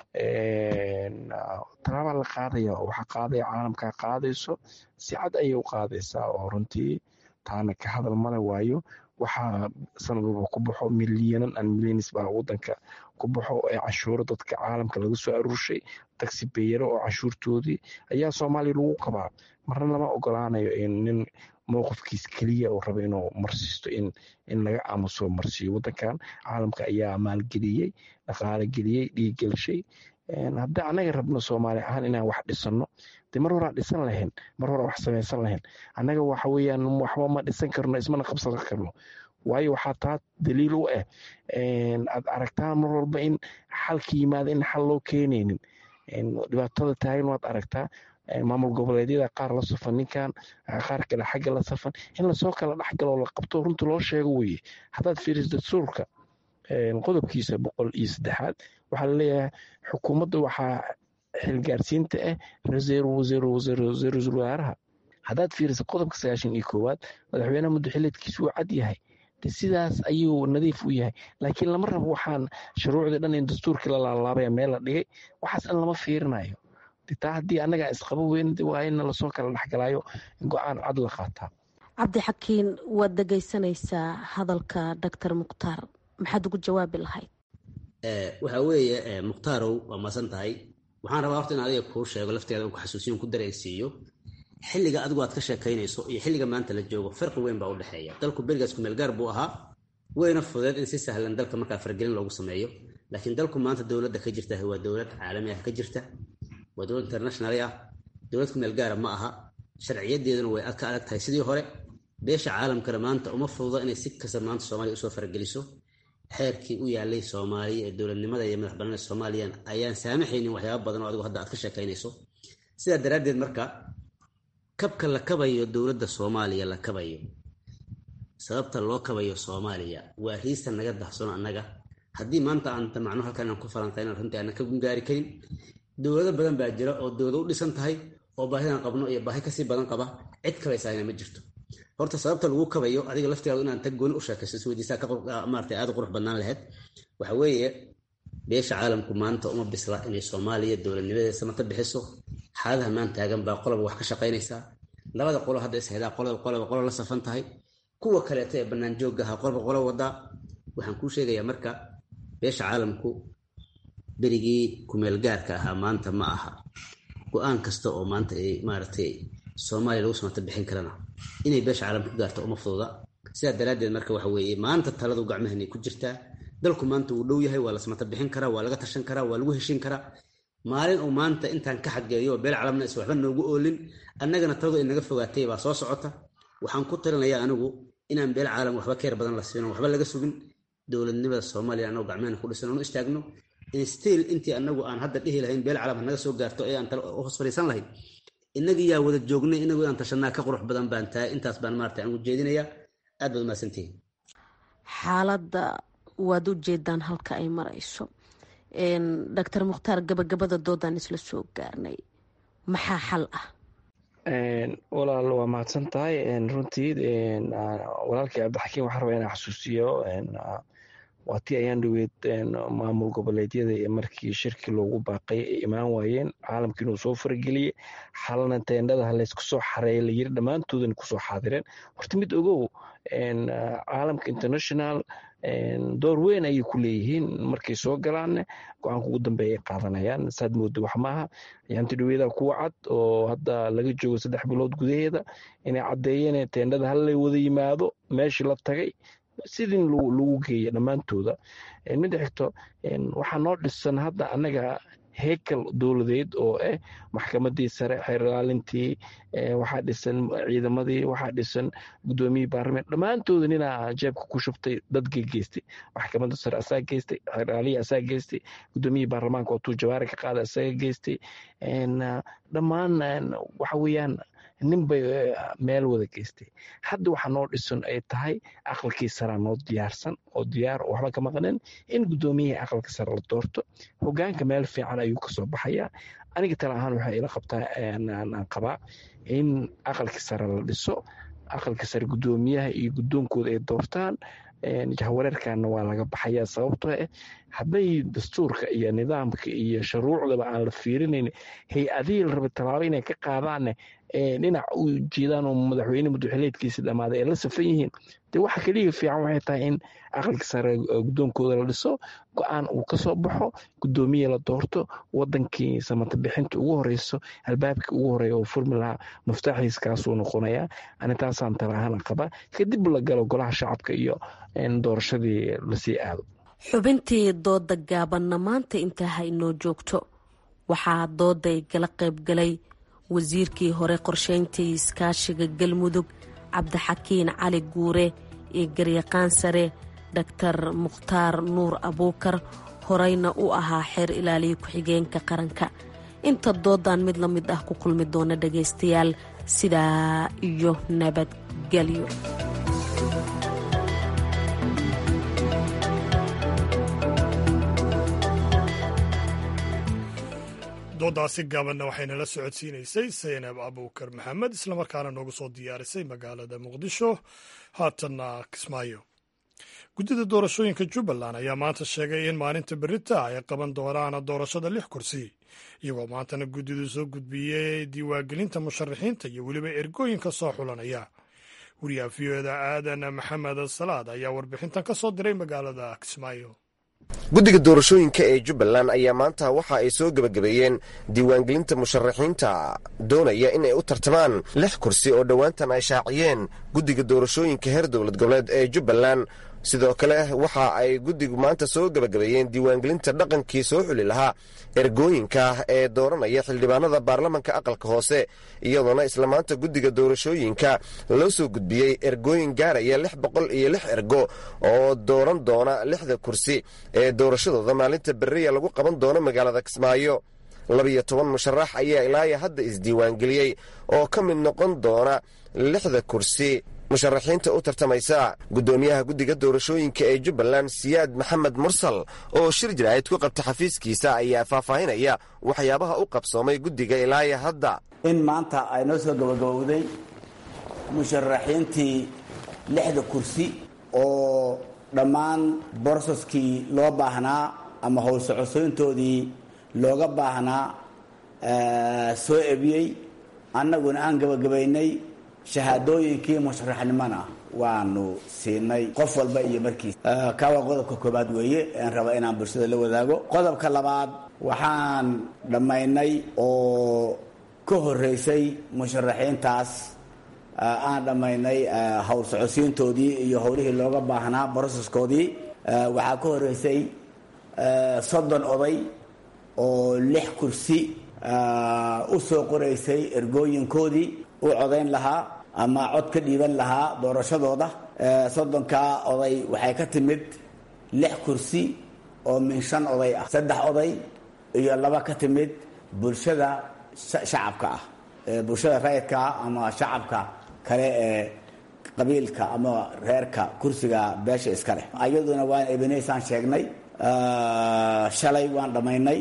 talaabaa la qaadaya oo waxaa qaadaya caalamkaa qaadayso si cad ayay u qaadaysaa oo runtii taana ka hadal male waayo waxaa sanad walba ku baxo milyanan an milyanis baa wadanka ku baxo ee canshuuro dadka caalamka laga soo aruurshay taxi beyaro oo canshuurtoodii ayaa soomaaliya lagu qabaa marna lama ogolaanayo nin mowqifkiis keliya uu raba inuu marsiisto in in laga aamuso marsiiyo wadankan caalamka ayaa maalgeliyey dhaqaale geliyey dhiiggelshay haddii annaga rabno soomaali ahaan inaan wax dhisano de mar horaa dhisan lahayn mar horaa wax samaysan lahayn annaga waxa weeyaan waxba ma dhisan karno ismana qabsan karno waayo waxaa taa daliil u ah aad aragtaan mar walba in xalka yimaada in xal loo keenaynin dhibaatada taagan waad aragtaa maamul goboleedyada qaar la safan ninkan qaar kale xagga la safan in lasoo kala dhexgalo la qabto runta loo sheego weye haddaad fiiriso dastuurka qodobkiisa boqol iyo saddexaad waxaa laleeyahay xukuumadda waxaa xilgaarsiinta ah ra-iisul wasaaraha haddaad fiiriso qodobka sagaashan iyo koowaad madaxweynaha muddaxileedkiisu uu cad yahay de sidaas ayuu nadiif u yahay laakiin lama rabo waxaan shuruucdii dhan in dastuurkii la laalaabaya meel la dhigay waxaas dhan lama fiirinayo taa haddii annagaa isqabo weyn waa in lasoo kala dhexgalaayo go-aan cad la qaataa cabdixakiin waad dhegaysanaysaa hadalka doctor mukhtaar maxaad ugu jawaabi lahayd waxa weeye muktaarow waa maasan tahay waxaan rabaa horta in adiga kuu sheego lafteeda ku xasuusiyon ku dareensiiyo xilliga adigu aad ka sheekaynayso iyo xilliga maanta la joogo farqi weyn baa u dhexeeya dalku berigaas kumeelgaar buu ahaa weyna fudeed in si sahlan dalka markaa fargelin loogu sameeyo laakiin dalku maanta dowladda ka jirta waa dowlad caalami ah ka jirta waa dowlad internationali ah dowlad kumeelgaara ma aha sharciyadeeduna way ka adag tahay sidii hore beesha caalamkana maanta uma fududa inay si kasta maanta soomaaliya usoo fargeliso xeerkii u yaalay soomaaliya ee dowladnimada iyo madax bannaanida soomaaliyan ayaan saamaxaynin waxyaaba badan oo adigu hadda aad ka sheekaynayso sidaa daraaddeed marka kabka la kabayo dowladda soomaaliya la kabayo sababta loo kabayo soomaaliya waa riista naga dahsono annaga haddii maanta aan damacno halkan inaan ku falanqayna runtii aanan ka gungaari karin dowlado badan baa jira oo dowlado u dhisan tahay oo baahidan qabno iyo baahi kasii badan qaba cid kabaysahayna ma jirto horta sababta lagu kabayo adiga laftigaadu inaan tag gooni u sheekayso isweydiisaa maarata aad u qurux badnaan lahayd waxa weeye beesha caalamku maanta uma bisla inay soomaaliya dowladnimadeeda samata bixiso xaaladaha maan taagan baa qoloba wax ka shaqaynaysaa labada qolo hadda ishaydaa qolaba qoloba qolo la safan tahay kuwa kaleeta ee bannaan joogga ahaa qolba qolo wadaa waxaan kuu sheegayaa marka beesha caalamku berigii kumeelgaarka ahaa maanta ma aha go-aan kasta oo maanta ay maaragtay soomaaliya lagu samata bixin karana inay beesha caalamka ku gaarto uma fududa sidaa daraaddeed marka waxa weeye maanta taladu gacmahanay ku jirtaa dalku maanta wuu dhow yahay waa la samata bixin karaa waa laga tashan karaa waa lagu heshin karaa maalin uu maanta intaan ka xageeyo beel calamna is waxba noogu oolin annagana taladu inaga fogaatay baa soo socota waxaan ku talinayaa anigu inaan beel caalam waxba keer badan la siino waxba laga sugin dowladnimada soomaaliya annagu gacmehena ku dhisan oonu istaagno stiil intii anagu aan hadda dhihi lahayn beel calam hanaga soo gaarto ee aan hoos fadhiisan lahayn inagii yaa wada joognay inagu inaan tashanaa ka qurux badan baan tahay intaas baan maarata aan ujeedinayaa aad baad umahadsantihiin xaaladda waad u jeedaan halka ay marayso doctor mukhtaar gabagabada doodaan isla soo gaarnay maxaa xal ah walaal waa mahadsan tahay runtii walaalkii cabdixakiim waxaan rabaa inaan xasuusiyo waa tii ayaan dhaweyd maamul goboleedyada ee markii shirki loogu baaqay ay imaan waayeen caalamka inuu soo farageliyey xalana teendhada halaysku soo xareeya layiri dhammaantoodana kusoo xaadireen horta mid ogow caalamka international door weyn ayay ku leeyihiin markay soo galaanne go-aanka ugu dambeeya ay qaadanayaan saad mooda wax maaha ayaanti dhaweeda kuwa cad oo hadda laga joogo saddex bilood gudaheeda inay caddeeyeen teendhada hallay wada yimaado meeshii la tagay sidin lagu geeya dhammaantooda midda xigto waxaa noo dhisan hadda annaga heykal dowladeed oo ah maxkamadii sare xeer ilaalintii waxaa dhisan ciidamadii waxaa dhisan gudoomiyii baarlament dhammaantooda ninaa jeebka ku shubtay dad geystay maxkamadda sare asaa geystay xeer ilaaliya asaa geystay gudoomiyii baarlamaanka oo tuu jawaari ka qaada asaga geystay dhammaan waxa weeyaan nin bay meel wada geystay hadda waxaa noo dhisan ay tahay aqalkii saraa noo diyaarsan oo diyaar oo waxba ka maqanin in gudoomiyihii aqalka sare la doorto hogaanka meel fiican ayuu kasoo baxayaa aniga tala ahaan waxaa ila qabtaa aan qabaa in aqalkii sare la dhiso aqalka sare gudoomiyaha iyo gudoonkooda ay doortaan jahwareerkana waa laga baxaya sababtoo ah hadday dastuurka iyo nidaamka iyo shuruucdaba aan la fiirinayn hay-adihii la raba tallaabo inay ka qaadaanne dhinac u jeedaan oo madaxweyne madaxweyneedkiisi dhammaaday ay la safan yihiin dee waxa keliya fiican waxay tahay in aqalka sare guddoonkooda la dhiso go-aan uu ka soo baxo guddoomiye la doorto wadankii samata bixinta ugu horeyso albaabkii ugu horeeya oo furmi lahaa muftaaxiis kaasuu noqonayaa ani taasaan talaahana qaba kadib la galo golaha shacabka iyo doorashadii lasii aado xubintii dooda gaabanna maanta intaa ha inoo joogto waxaa dooday gala qaybgalay wasiirkii hore qorsheyntii iskaashiga galmudug cabdixakiin cali guure iyo garyaqaan sare dhaktar mukhtaar nuur abuukar horeyna u ahaa xeer ilaaliya ku-xigeenka qaranka inta doodan mid la mid ah ku kulmi doona dhagaystayaal sidaa iyo nabadgelyo doodaasi gaabanna waxayna la socodsiinaysay saynab abuukar maxamed islamarkaana noogu soo diyaarisay magaalada muqdisho haatanna kismaayo guddida doorashooyinka jubbaland ayaa maanta sheegay in maalinta berita ay qaban doonaan doorashada lix kursi iyagoo maantana guddidu soo gudbiyey diiwaangelinta musharaxiinta iyo weliba ergooyinka soo xulanaya wariyaha v o da aadan maxamed salaad ayaa warbixintan ka soo diray magaalada kismaayo guddiga doorashooyinka ee jubbaland ayaa maanta waxa ay soo gebagabeeyeen diiwaangelinta musharaxiinta doonaya inay u tartamaan lix kursi oo dhowaantan ay shaaciyeen guddiga doorashooyinka heer dowlad goboleed ee jubbaland sidoo kale waxa ay guddigu maanta soo gebagabeeyeen diiwaangelinta dhaqankii soo xuli lahaa ergooyinka ee dooranaya xildhibaanada baarlamanka aqalka hoose iyadoona isla maanta guddiga doorashooyinka loo soo gudbiyey ergooyin gaaraya lix boqol iyo lix ergo oo dooran doona lixda kursi ee doorashadooda maalinta beriya lagu qaban doono magaalada kismaayo labiyo toban musharax ayaa ilaaya hadda isdiiwaangeliyey oo ka mid noqon doona lixda kursi musharaxiinta u tartamaysa guddoomiyaha guddiga doorashooyinka ee jubbaland siyaad maxamed mursal oo shir jiraahid ku qabta xafiiskiisa ayaa faahfaahinaya waxyaabaha u qabsoomay guddiga ilaaya hadda in maanta ay noo soo gabagabowday musharaxiintii lixda kursi oo dhammaan borosaskii loo baahnaa ama howlsocodsoyntoodii looga baahnaa soo ebiyey annaguna aan gabagabaynay shahaadooyinkii musharaxnimona waanu siinay qof walba iyo markiis kaa waa qodobka koobaad weeye aan raba inaan bulshada la wadaago qodobka labaad waxaan dhammaynay oo ka horeysay musharaxiintaas aan dhammaynay howl socodsiintoodii iyo howlihii looga baahnaa broseskoodii waxaa ka horeysay soddon oday oo lix kursi u soo qoraysay ergooyinkoodii u codayn lahaa ama cod ka dhiiban lahaa doorashadooda soddonkaa oday waxay ka timid lix kursi oo min shan oday ah saddex oday iyo laba ka timid bulshada shacabka ah bulshada rayidka ama shacabka kale ee qabiilka ama reerka kursiga beesha iska leh ayaduna waan ebeneysaan sheegnay shalay waan dhammaynay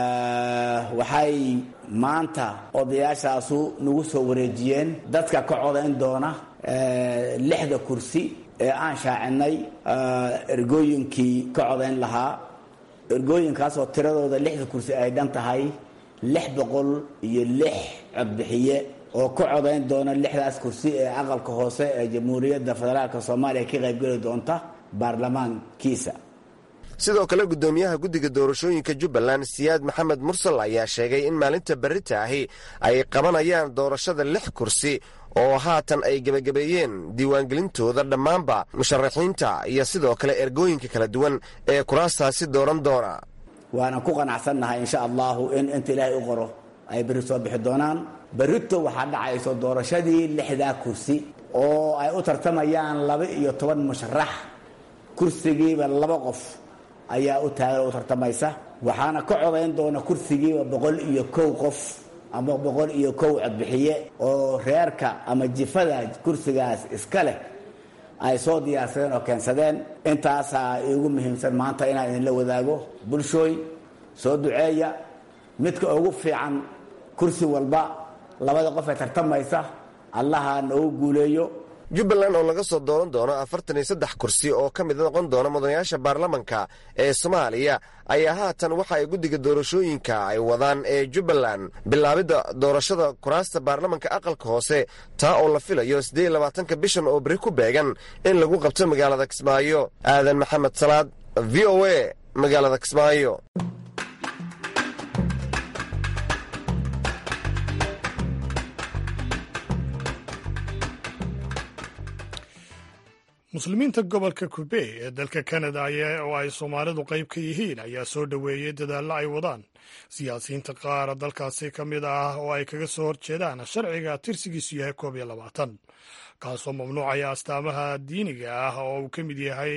waxay maanta odayaashaasu nagu soo wareejiyeen dadka ka codayn doona lixda kursi ee aan shaacinay ergooyinkii ka codayn lahaa ergooyinkaasoo tiradooda lixda kursi ay dhan tahay lix boqol iyo lix codbixiye oo ka codayn doona lixdaas kursi ee aqalka hoose ee jamhuuriyadda federaalk soomaaliya ka qaybgeli doonta baarlamaankiisa sidoo kale guddoomiyaha guddiga doorashooyinka jubbaland siyaad maxamed mursal ayaa sheegay in maalinta berrita ahi ay qabanayaan doorashada lix kursi oo haatan ay gebagabeeyeen diiwaangelintooda dhammaanba musharaxiinta iyo sidoo kale ergooyinka kala duwan ee kuraastaasi dooran doona waana ku qanacsannahay insha allahu in inta ilaahay u qoro ay berri soo bixi doonaan berrito waxaa dhacayso doorashadii lixdaa kursi oo ay u tartamayaan laba iyo toban musharax kursigiiba laba qof ayaa u taagan u tartamaysa waxaana ka codayn doona kursigiiba boqol iyo kow qof ama boqol iyo kow codbixiye oo reerka ama jifada kursigaas iska leh ay soo diyaarsadeen oo keensadeen intaasaa iigu muhiimsan maanta inaan idinla wadaago bulshooy soo duceeya midka ugu fiican kursi walba labada qof ee tartamaysa allaha noogu guuleeyo jubbaland oo laga soo dooran doono afartan iyo saddex kursi oo ka mid noqon doona mudanayaasha baarlamanka ee soomaaliya ayaa haatan waxa ay guddiga doorashooyinka ay wadaan ee jubbaland bilaabidda doorashada kuraasta baarlamanka aqalka hoose taa oo la filayo siddeed iyo labaatanka bishan oo beri ku beegan in lagu qabto magaalada kismaayo aadan maxamed salaad v o a magaalada kismaayo muslimiinta gobolka kubey ee dalka kanada oo ay soomaalidu qayb ka yihiin ayaa soo dhoweeyey dadaallo ay wadaan siyaasiyiinta qaar dalkaasi ka mid ah oo ay kaga soo horjeedaan sharciga tirsigiisu yahay koob iyo labaatan kaasoo mamnuucaya astaamaha diiniga ah oo uu ka mid yahay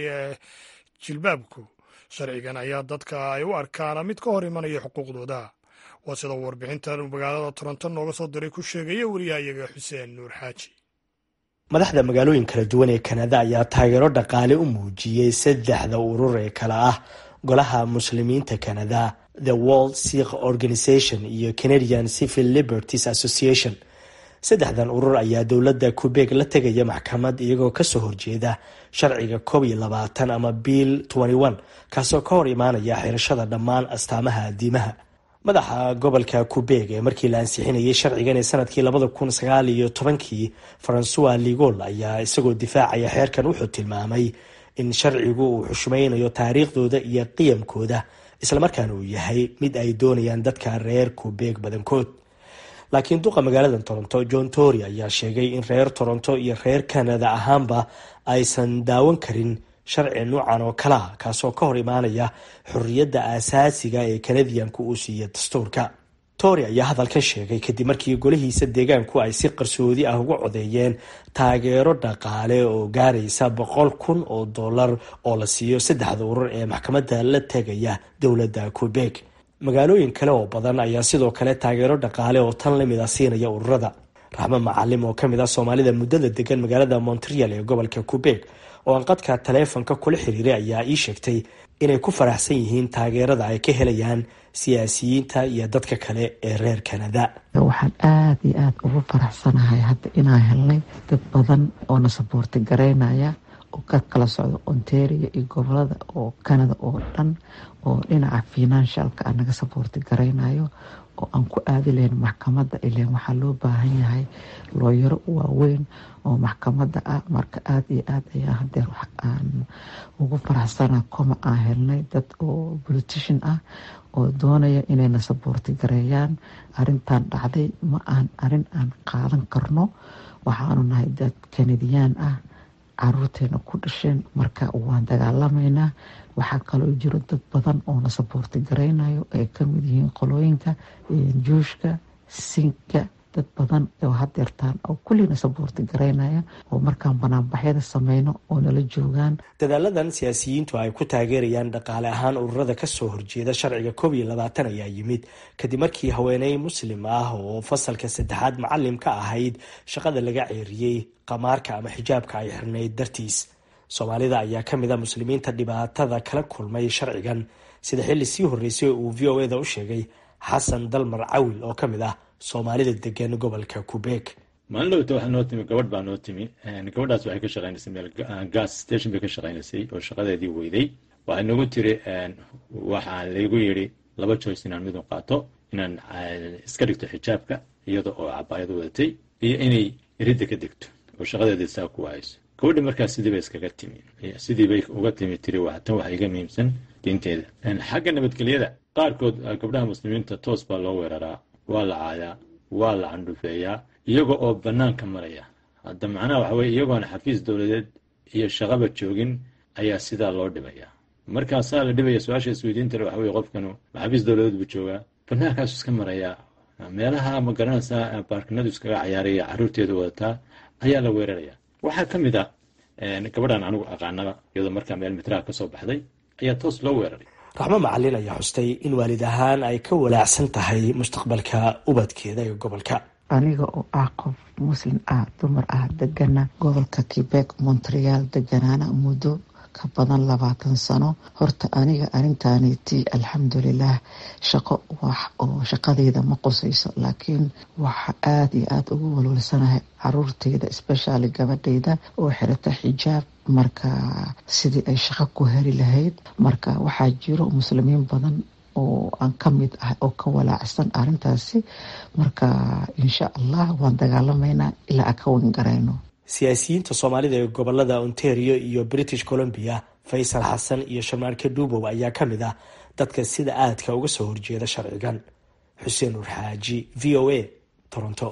jilbaabku sharcigan ayaa dadka ay u arkaan mid ka hor imanaya xuquuqdooda waa sidoo warbixintan magaalada toronto nooga soo diray ku sheegaya wariyahayaga xuseen nuur xaaji madaxda magaalooyin kala duwan ee kanada ayaa taageero dhaqaale u muujiyey saddexda urur ee kale ah golaha muslimiinta kanada the world sikh organization iyo canadian civil liberties association saddexdan urur ayaa dowladda kubeeg la tegaya maxkamad iyagoo kasoo horjeeda sharciga koob iyo labaatan ama bill kaasoo ka hor imaanaya xirashada dhammaan astaamaha diimaha madaxa gobolka kubeeg ee markii la ansixinayay sharcigan ee sanadkii labada kun sagaal iyo tobankii francois ligol ayaa isagoo difaacaya xeerkan wuxuu tilmaamay in sharcigu uu xushmaynayo taariikhdooda iyo qiyamkooda islamarkaana uu yahay mid ay doonayaan dadka reer kubeeg badankood laakiin duqa magaalada toronto john tory ayaa sheegay in reer toronto iyo reer canada ahaanba aysan daawan karin sharci nuucan oo kalea kaasoo ka hor imaanaya xorriyadda aasaasiga ee kanadiyanku uu siiya dastuurka tory ayaa hadalkan sheegay kadib markii golihiisa deegaanku ay si qarsoodi ah uga codeeyeen taageero dhaqaale oo gaaraysa boqol kun oo dollar oo la siiyo saddexda urur ee maxkamadda la tegaya dowladda quebec magaalooyin kale oo badan ayaa sidoo kale taageero dhaqaale oo tan lamid a siinaya ururada raxmo macalim oo kamid ah soomaalida muddada degan magaalada montreal ee gobolka quebec oo aan qadka taleefonka kula xiriiray ayaa ii sheegtay inay ku faraxsan yihiin taageerada ay ka helayaan siyaasiyiinta iyo dadka kale ee reer kanada waxaan aada iyo aada ugu faraxsanahay hadda inaan helnay dad badan oo na saboorti garaynaya oo ka kala socdo ontario iyo gobolada oo canada oo dhan oo dhinaca financialka a naga saboorti garaynayo oo aan ku aadi lahayn maxkamadda ilan waxaa loo baahan yahay looyaro waaweyn oo maxkamadda ah marka aada iyo aad ayaa hadeer wax aan ugu faraxsana koma aan helnay dad oo politician ah oo doonaya inayna saboorti gareeyaan arintan dhacday ma aan arin aan qaadan karno waxaanu nahay dad kanadiyaan ah caruurteena ku dhasheen marka waan dagaalamaynaa waxaa kaloo jiro dad badan oo na saboorti garaynayo ay kamid yihiin qolooyinka juushka sinka dad badan oo hadeertaan oo kullina saboorti garaynaya oo markaan banaanbaxyada sameyno oo nala joogaan dadaaladan siyaasiyiintu ay ku taageerayaan dhaqaale ahaan ururada kasoo horjeeda sharciga koob iyo labaatan ayaa yimid kadib markii haweeney muslim ah oo fasalka saddexaad macalim ka ahayd shaqada laga ceeriyey qamaarka ama xijaabka ay xirnayd dartiis soomaalida ayaa kamid a muslimiinta dhibaatada kala kulmay sharcigan sida xilli sii horreysay uu v o eda u sheegay xasan dalmar cawil oo kamid ah soomaalida degan gobolka kubeeg maalin dhowta waxaa noo timi gabadh baa noo timi gabadhaas waxay ka shaqaynaysay meel gas station bay ka shaqaynaysay oo shaqadeedii weyday waxay nagu tiri waxaa laygu yidhi laba joyce inaan midun qaato inaan iska dhigto xijaabka iyada oo cabaayad wadatay iyo inay ridda ka degto oo shaqadeedii saa ku wahayso gabadhi markaas sidii bay iskaga timi sidii bay uga timi tiri tan waxa iga muhiimsan diinteeda xagga nabadgelyada qaarkood gabdhaha muslimiinta toos baa loo weeraraa waa la caayaa waa la candhufeeyaa iyaga oo bannaanka maraya hadda macnaha waxa weye iyagoona xafiis dowladeed iyo shaqaba joogin ayaa sidaa loo dhibaya markaasaa la dhibaya su-aasha isweydiintale waxa weye qofkanu xafiis dowladeed buu joogaa bannaankaasu iska marayaa meelaha ma garanaysaa baarkinadu iskaga cayaaraya carruurteeda wadataa ayaa la weeraraya waxaa ka mid ah gabadhan anigu aqaanaba iyadoo markaa meel mitraha ka soo baxday ayaa toos loo weeraray raxmo macalin ayaa xustay in waalid ahaan ay ka walaacsan tahay mustaqbalka ubadkeeda ee gobolka aniga oo ah qof muslim ah dumar ah degana gobolka quebec montreal deganaana muddo ka badan labaatan sano horta aniga arintaanitii alxamdulilah shaqo wax oo shaqadeyda ma qusayso laakiin waxa aada iyo aada ugu walwalsanahay caruurteyda especially gabadheyda oo xirata xijaab marka sidii ay shaqo ku heli lahayd marka waxaa jiro muslimiin badan oo aan ka mid ah oo ka walaacsan arintaasi marka insha allah waan dagaalamaynaa ilaa aan ka wan garayno siyaasiyiinta soomaalida ee gobolada ontario iyo british columbia faysal xasan iyo shamaarke dhuubow ayaa ka mid ah dadka sida aadka uga soo horjeeda sharcigan xuseen nuur xaaji v o a toronto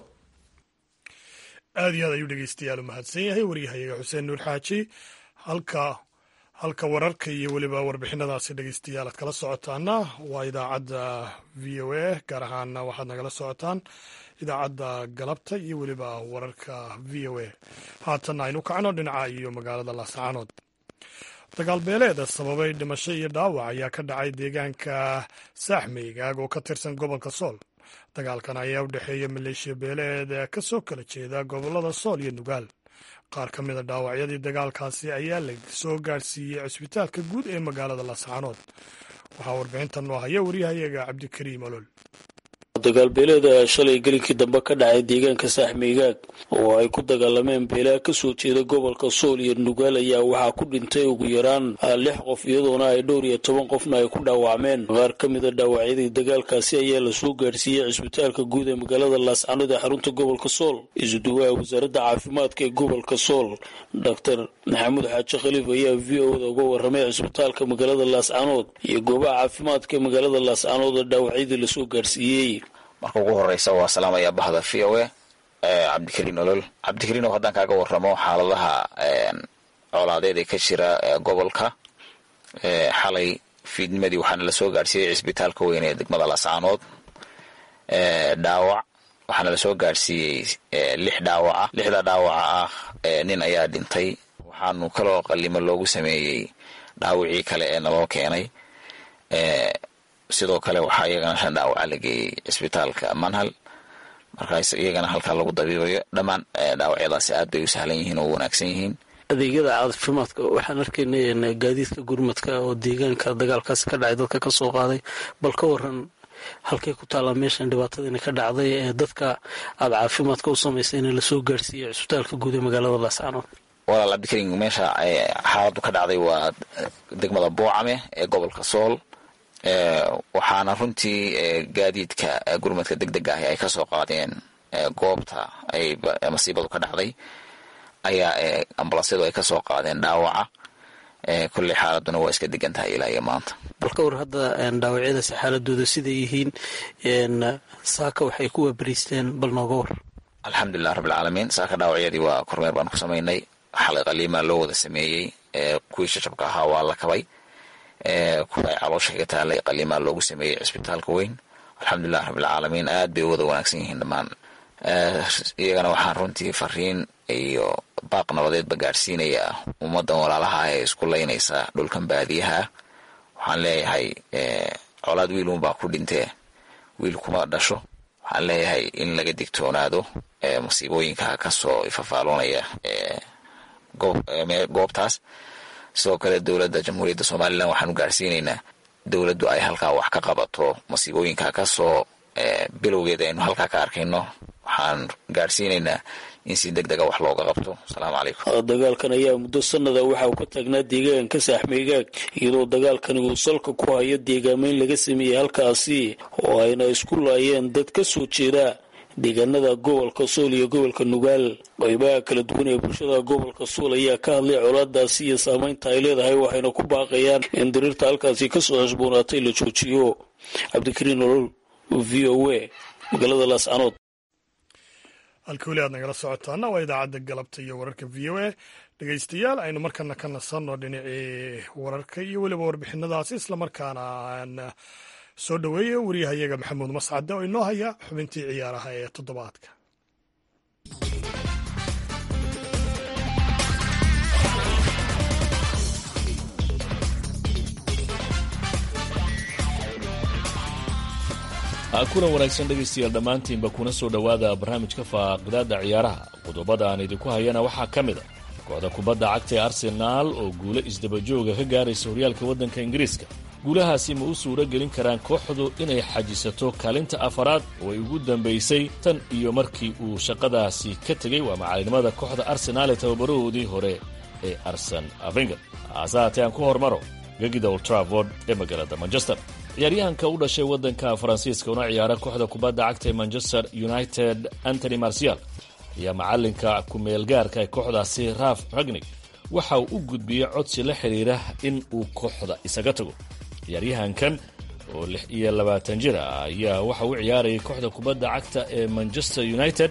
aad iyo aad ayuu dhegeystayaal u mahadsan yahay waryahayaga xuseen nuur xaaji halka halka wararka iyo weliba warbixinadaasi dhegeystayaal aad kala socotaana waa idaacadda v o a gaar ahaana waxaad nagala socotaan idaacadda galabta iyo weliba wararka v o a haatanna aynu kacno dhinaca iyo magaalada laascaanood dagaalbeeleeda sababay dhimasho iyo dhaawac ayaa ka dhacay deegaanka saaxmeygaag oo ka tirsan gobolka sool dagaalkan ayaa u dhexeeya maleeshiya beeleed ka soo kala jeeda gobolada sool iyo nugaal qaar ka mida dhaawacyadii dagaalkaasi ayaa la soo gaadhsiiyey cisbitaalka guud ee magaalada laascaanood waxaa warbixintan noo haya waryahayaga cabdikariim olol dagaalbeeleeda shalay gelinkii dambe ka dhacay deegaanka saaxmeygaag oo ay ku dagaalameen beelaha kasoo jeeda gobolka sool iyo nugaal ayaa waxaa ku dhintay ugu yaraan lix qof iyadoona ay dhowr iyo toban qofna ay ku dhaawacmeen qaar ka mida dhaawacyadii dagaalkaasi ayaa lasoo gaadhsiiyey cisbitaalka guud ee magaalada laascanood ee xarunta gobolka sool isuduwaha wasaaradda caafimaadka ee gobolka sool doctor maxamuud xaaji khaliif ayaa v o da uga waramay cisbitaalka magaalada laascanood iyo goobaha caafimaadka ee magaalada laascanood oo dhaawacyadii lasoo gaadhsiiyey marka ugu horeysa waa salaamaya bahda v o a cabdikariin olol cabdikariin oo haddaan kaaga waramo xaaladaha colaadeed ee ka jira gobolka xalay fiidnimadii waxaana lasoo gaadhsiiyey cisbitaalka weyn ee degmada laascaanood dhaawac waxaana lasoo gaadhsiiyey lix dhaawaca lixda dhaawaca ah nin ayaa dhintay waxaanu kaloo qalimo loogu sameeyey dhaawicii kale ee naloo keenay sidoo kale waxaa iyagana shan dhaawaca la geeyey cisbitaalka manhal markaas iyagana halkaa lagu dabiibayo dhammaan dhaawacyadaasi aad bay u sahlan yihiin oo u wanaagsan yihiin adeegyada caafimaadka waxaan arkaynay gaadiidka gurmadka oo deegaanka dagaalkaasi ka dhacay dadka kasoo qaaday bal ka waran halkay ku taallaa meeshan dhibaatadiina ka dhacday ee dadka aada caafimaadka u samaysay in lasoo gaarhsiiyo cisbitaalka guud ee magaalada laascaanood walaal cabdikarim meesha xaaladu ka dhacday waa degmada boocame ee gobolka sool waxaana runtii gaadiidka gurmadka deg deg ahi ay kasoo qaadeen goobta ay masiibadu ka dhacday ayaa ambulansyadu ay kasoo qaadeen dhaawaca kolley xaaladuna waa iska degan tahay ilaa iyo maanta bal ka war hadda dhaawacyadaasi xaaladooda siday yihiin saaka waxay ku waabariisteen bal nooga war alxamdulilah rabbilcaalamiin saaka dhaawacyadii waa kormeer baan ku samaynay xalay qaliimaa loo wada sameeyey kuwii shashabka ahaa waa la kabay kuwa ay caloosha kaga taalay qaliimaa loogu sameeyey cisbitaalka weyn alxamdulilah rabbilcaalamiin aad bay u wada wanaagsan yihiin dhammaan iyagana waxaan runtii fariin iyo baaq nabadeedba gaadhsiinaya ummadan walaalaha ee isku laynaysa dhulkan baadiyaha waxaan leeyahay colaad wiilunbaa ku dhintee wiil kuma dhasho waxaan leeyahay in laga digtoonaado masiibooyinka kasoo ifafaaloonaya goobtaas sidoo kale dowladda jamhuuriyadda somalilan waxaanu gaadhsiinaynaa dowladdu ay halkaa wax ka qabato masiibooyinka kasoo bilowgeeda aynu halkaa ka arkayno waxaan gaadhsiinaynaa in si deg dega wax looga qabto asalaamu calaykum dagaalkan ayaa muddo sanada waxa uu ka taagnaa deegaanka saaxmigaag iyadoo dagaalkani uu salka ku hayo deegaameyn laga sameeyey halkaasi oo ayna isku laayeen dad ka soo jeeda deegaanada gobolka sool iyo gobolka nugaal qaybaha kala duwan ee bulshada gobolka sool ayaa ka hadlay colaadaasi iyo saameynta ay leedahay waxayna ku baaqayaan in diriirta halkaasi kasoo hashboonaatay la joojiyo cabdikariin nolol v o a magaalada laascanood halka weli aad nagala socotaana waa idaacadda galabta iyo wararka v o a dhegeystayaal aynu markana ka nasanno dhinacii wararka iyo weliba warbixinadaasi islamarkaana aan soo dhoweeya wariyahayaga maxamuud mascade oo inoo haya xubintii ciyaaraha ee toddobaadka kuna wanaagsan dhegaystayaal dhammaantiinba kuna soo dhowaada barnaamijka faaqidaada ciyaaraha qodobada aan idinku hayana waxaa ka mid a kooxda kubadda cagta ee arsenaal oo guulo isdabajooga ka gaaraysa horyaalka waddanka ingiriiska guulahaasi ma u suuro gelin karaan kooxdu inay xajisato kaalinta afaraad oo ay ugu dambaysay tan iyo markii uu shaqadaasi ka tegey waa macalinimada kooxda arsenaal ee tababarahoodii hore ee arsen avenger haase haatee aan ku hormaro gegida old traford ee magaalada manchester ciyaaryahanka u dhashay waddanka faransiiska una ciyaara kooxda kubadda cagta ee manchester united antony marcial ayaa macalinka ku-meelgaarka ee kooxdaasi raf ragnig waxa uu u gudbiyey codsi la xidhiira in uu kooxda isaga tago ciyaaryahankan oo lix iyo labaatan jir ah ayaa waxa uu ciyaarayay kooxda kubadda cagta ee manchester united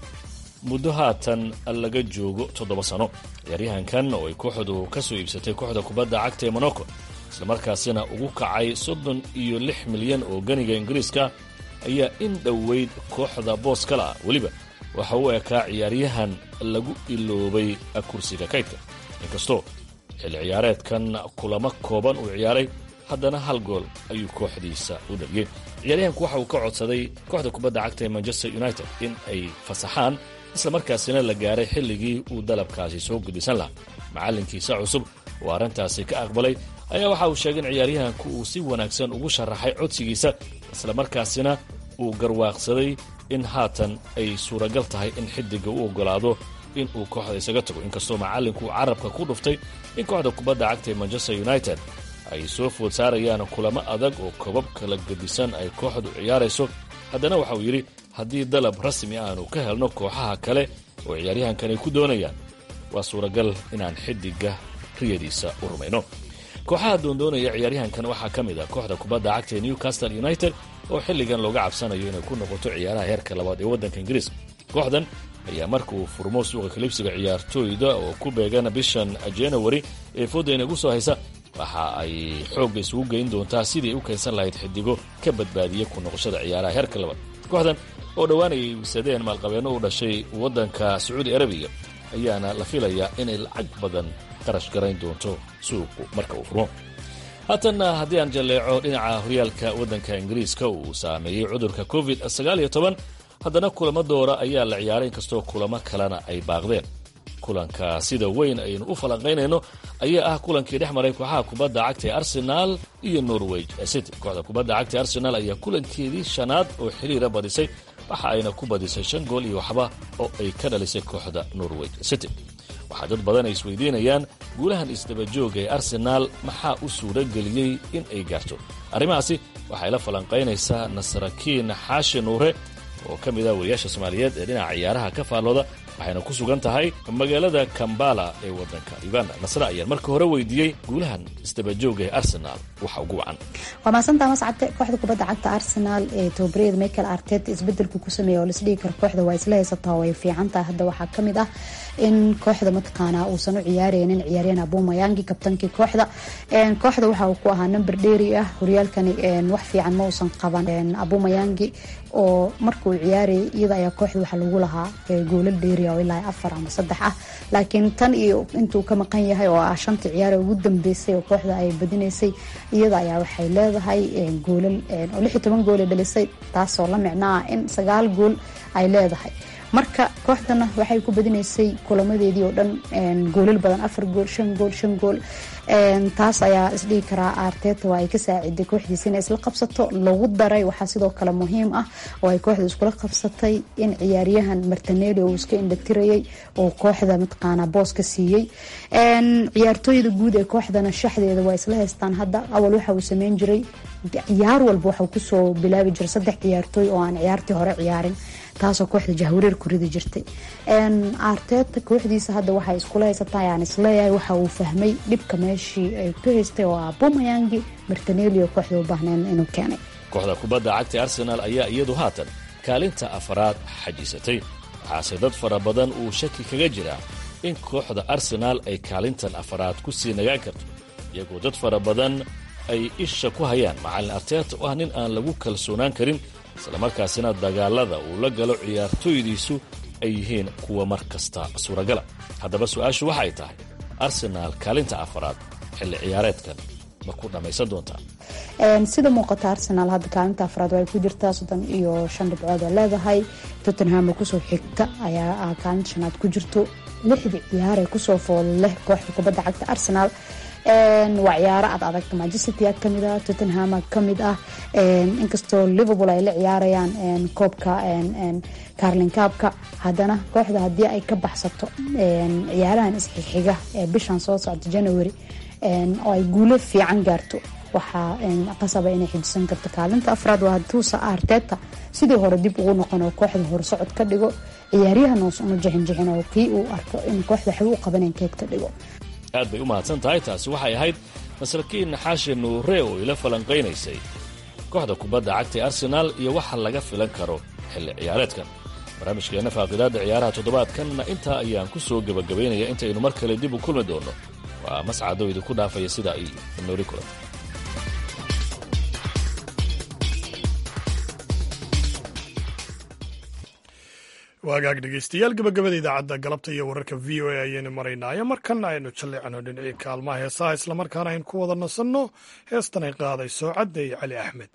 muddo haatan laga joogo toddoba sano ciyaaryahankan oo ay kooxdu ka soo iibsatay kooxda kubadda cagta ee monaco islamarkaasina ugu kacay soddon iyo lix milyan oo ganiga ingiriiska ayaa in dhoweyd kooxda boos kale ah weliba waxa uu ekaa ciyaaryahan lagu iloobay kursiga kaydka inkastoo xilli ciyaareedkan kulamo kooban uu ciyaaray haddana hal gool ayuu kooxdiisa u dhaliyey ciyaaryahanku waxa uu ka codsaday kooxda kubadda cagta ee manchester united in ay fasaxaan islamarkaasina la gaaray xilligii uu dalabkaasi soo gudbisan lahaa macallinkiisa cusub oo arrintaasi ka aqbalay ayaa waxa uu sheegay in ciyaaryahanku uu si wanaagsan ugu sharaxay codsigiisa islamarkaasina uu garwaaqsaday in haatan ay suuragal tahay in xiddiga u oggolaado in uu kooxda isaga tago inkastoo macallinku uu carabka ku dhuftay in kooxda kubadda cagta ee manchester united ay soo food saarayaan kulamo adag oo kobab kala gedisan ay kooxdu ciyaarayso haddana waxa uu yidhi haddii dalab rasmi aanu ka helno kooxaha kale oo ciyaaryahankan ay ku doonayaan waa suuragal inaan xiddiga riyadiisa u rumayno kooxaha doondoonaya ciyaaryahankan waxaa ka mid ah kooxda kubadda cagta ee newcastle united oo xilligan looga cabsanayo inay ku noqoto ciyaaraha heerka labaad ee waddanka ingiriiska kooxdan ayaa marka uu furmo suuqa kalibsiga ciyaartooyda oo ku beegan bishan january ee fooda inagu soo haysa waxa ay xoogga isugu geyn doontaa sidii u keensan lahayd xidigo ka badbaadiya ku noqoshada ciyaaraha heerka labaad kooxdan oo dhowaan ay iibsadeen maalqabeenno u dhashay waddanka sacuudi arabiya ayaana la filayaa inay lacag badan qarash garayn doonto suuqu marka uu furmo haatanna haddii aan jalleeco dhinaca horyaalka waddanka ingiriiska uu saameeyey cudurka covid sagaal iyo toban haddana kulamo doora ayaa la ciyaaray inkastoo kulamo kalena ay baaqdeen kulanka sida weyn aynu u falanqaynayno ayaa ah kulankii dhex maray kooxaha kubadda cagta ee arsenaal iyo norweg city kooxda kubadda cagta ee arsenaal ayaa kulankeedii shanaad oo xiriira badisay waxa ayna ku badisay shan gool iyo waxba oo ay ka dhalisay kooxda norweg city waxaa dad badan ay isweydiinayaan guulahan isdabajooga ee arsenaal maxaa u suuro geliyey in ay gaarto arrimahaasi waxay la falanqaynaysaa nasrakiin xaashi nuure oo ka mid ah wariyaasha soomaaliyeed ee dhinaca ciyaaraha ka faallooda waxayna ku sugan tahay magaalada kambala ee waddanka uganda nasre ayaan marka hore weydiiyey guulahan isdabajooga ee arsenaal waxa ugu wacan waa maasantaa mascade kooxda kubadda cagta arsenaal ee tobabariyada michael arteta isbedelku ku sameeya oo laisdhigi karo kooxda waa isla haysataa way fiican tahay hadda waxaa ka mid ah in kooxda mataqaanaa uusan u ciyaareynin ciyaaryahan abumayangi kabtankii kooxda kooxda waxa uu ku ahaa number dheeri ah horyaalkani wax fiican ma uusan qaban abumayangi oo markuu ciyaarayay iyada ayaa kooxda waxaa lagu lahaa goolal dheeri oo ilaa afar ama saddex ah laakiin tan iyo intuu ka maqan yahay oo ah shantii ciyaar ugu dambeysay oo kooxda ay badinaysay iyada ayaa waxay leedahay goolal oo lix iyo toban gool ay dhalisay taasoo la micnaa in sagaal gool ay leedahay marka kooxdana waxay ku badinaysay kulamadeedii oo dhan goolal badan afar gool shan gool shan gool taas ayaa isdhigi karaa arteta waa ay ka saaciday kooxdiisa inay isla qabsato lagu daray waxaa sidoo kale muhiim ah oo ay kooxda iskula qabsatay in ciyaaryahan martinelli uu iska indhatirayay oo kooxda mataqaana boos ka siiyey ciyaartooyda guud ee kooxdana shaxdeeda waa isla haystaan hadda awal waxa uu sameyn jiray ciyaar walba waxuu kusoo bilaabi jiray saddex ciyaartooy oo aan ciyaartii hore ciyaarin taasoo kooxda jahwareer ku ridi jirtay arteta kooxdiisa hadda waxay iskula haysataa ayaan isleeyahay waxa uu fahmay dhibka meeshii ay ku haystay oo ah bumayangi martinelli oo kooxda u baahneen inuu keenay kooxda kubadda cagta arsenaal ayaa iyadu haatan kaalinta afaraad xajisatay waxaase dad fara badan uu shaki kaga jiraa in kooxda arsenaal ay kaalintan afaraad ku sii nagaan karto iyagoo dad fara badan ay isha ku hayaan macallin arteeta oo ah nin aan lagu kalsoonaan karin islamarkaasina dagaalada uu la galo ciyaartooydiisu ay yihiin kuwa mar kasta suuragala haddaba su-aashu waxay tahay arsenaal kaalinta afaraad xilli ciyaareedkan ma ku dhammaysan doontaa sida muuqata arsenaal hadda kaalinta afraad waxay ku jirtaa soddon iyo shan dhibcood oo leedahay tottenham kusoo xigta ayaa kaalinta shanaad ku jirto lixdii ciyaar ee kusoo fool leh kooxda kubadda cagta arsenaal waa ciyaaro ad adag manchester kamid ah tottenham kamid ah inkastoo liverpool ay la ciyaarayaan koobka carlin kaabka haddana kooxda haddii ay ka baxsato ciyaarahan isxixiga ee bishan soo socda january oo ay guulo fiican gaarto waxaa qasaba inay xijisan karto kaalinta afraad waa tuusa arteta sidii hore dib ugu noqon oo kooxda horsocod ka dhigo ciyaaryahan hoos una jixinjixin oo kii uu arko in kooxda waxba u qabaneen keed ka dhigo aad bay u mahadsan tahay taasi waxay ahayd masrakiin naxaashe nuure oo ila falanqaynaysay kooxda kubadda cagta arsenaal iyo waxa laga filan karo xilli ciyaareedkan barnaamijkeenna faaqidaadda ciyaaraha toddobaadkanna intaa ayaan ku soo gebagabaynaya intaynu mar kale dib u kulmi doonno waa mascado idinku dhaafaya sidaa iyo noori kulan waagaag dhegeystayaal gabagabada idaacadda galabta iyo wararka v o a ayaynu maraynaayo markan aynu jalleecno dhinacii kaalmaha heesaha islamarkaana aynu ku wada nasanno heestan ay qaadayso cadday cali axmed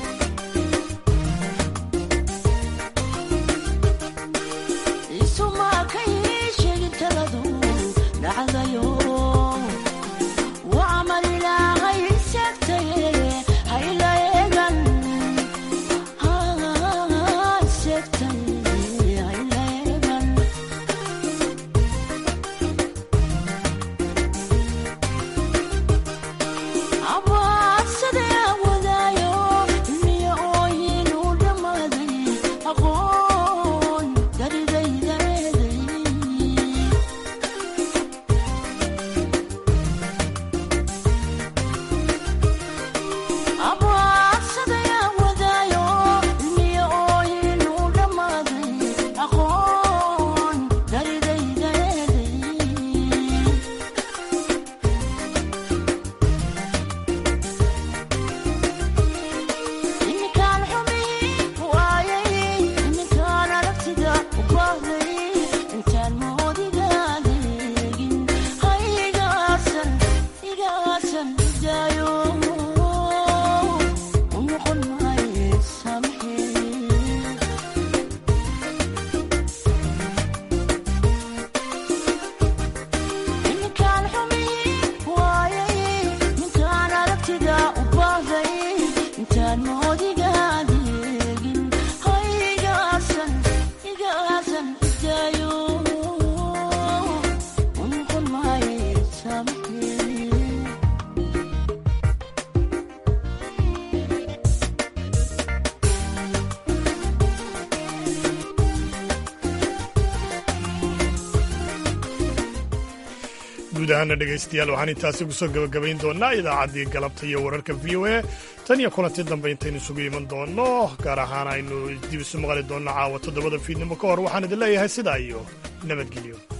Suma guud ahaana dhegaystayaal waxaan intaasi kusoo gebagabayn doonaa idaacaddii galabta iyo wararka v o a tan iyo kulanti dambe intaynu isugu iman doonno gaar ahaan aynu dib isu maqli doonno caawa toddobada fiidnimo ka hor waxaan idin leeyahay sidaa iyo nabadgelyo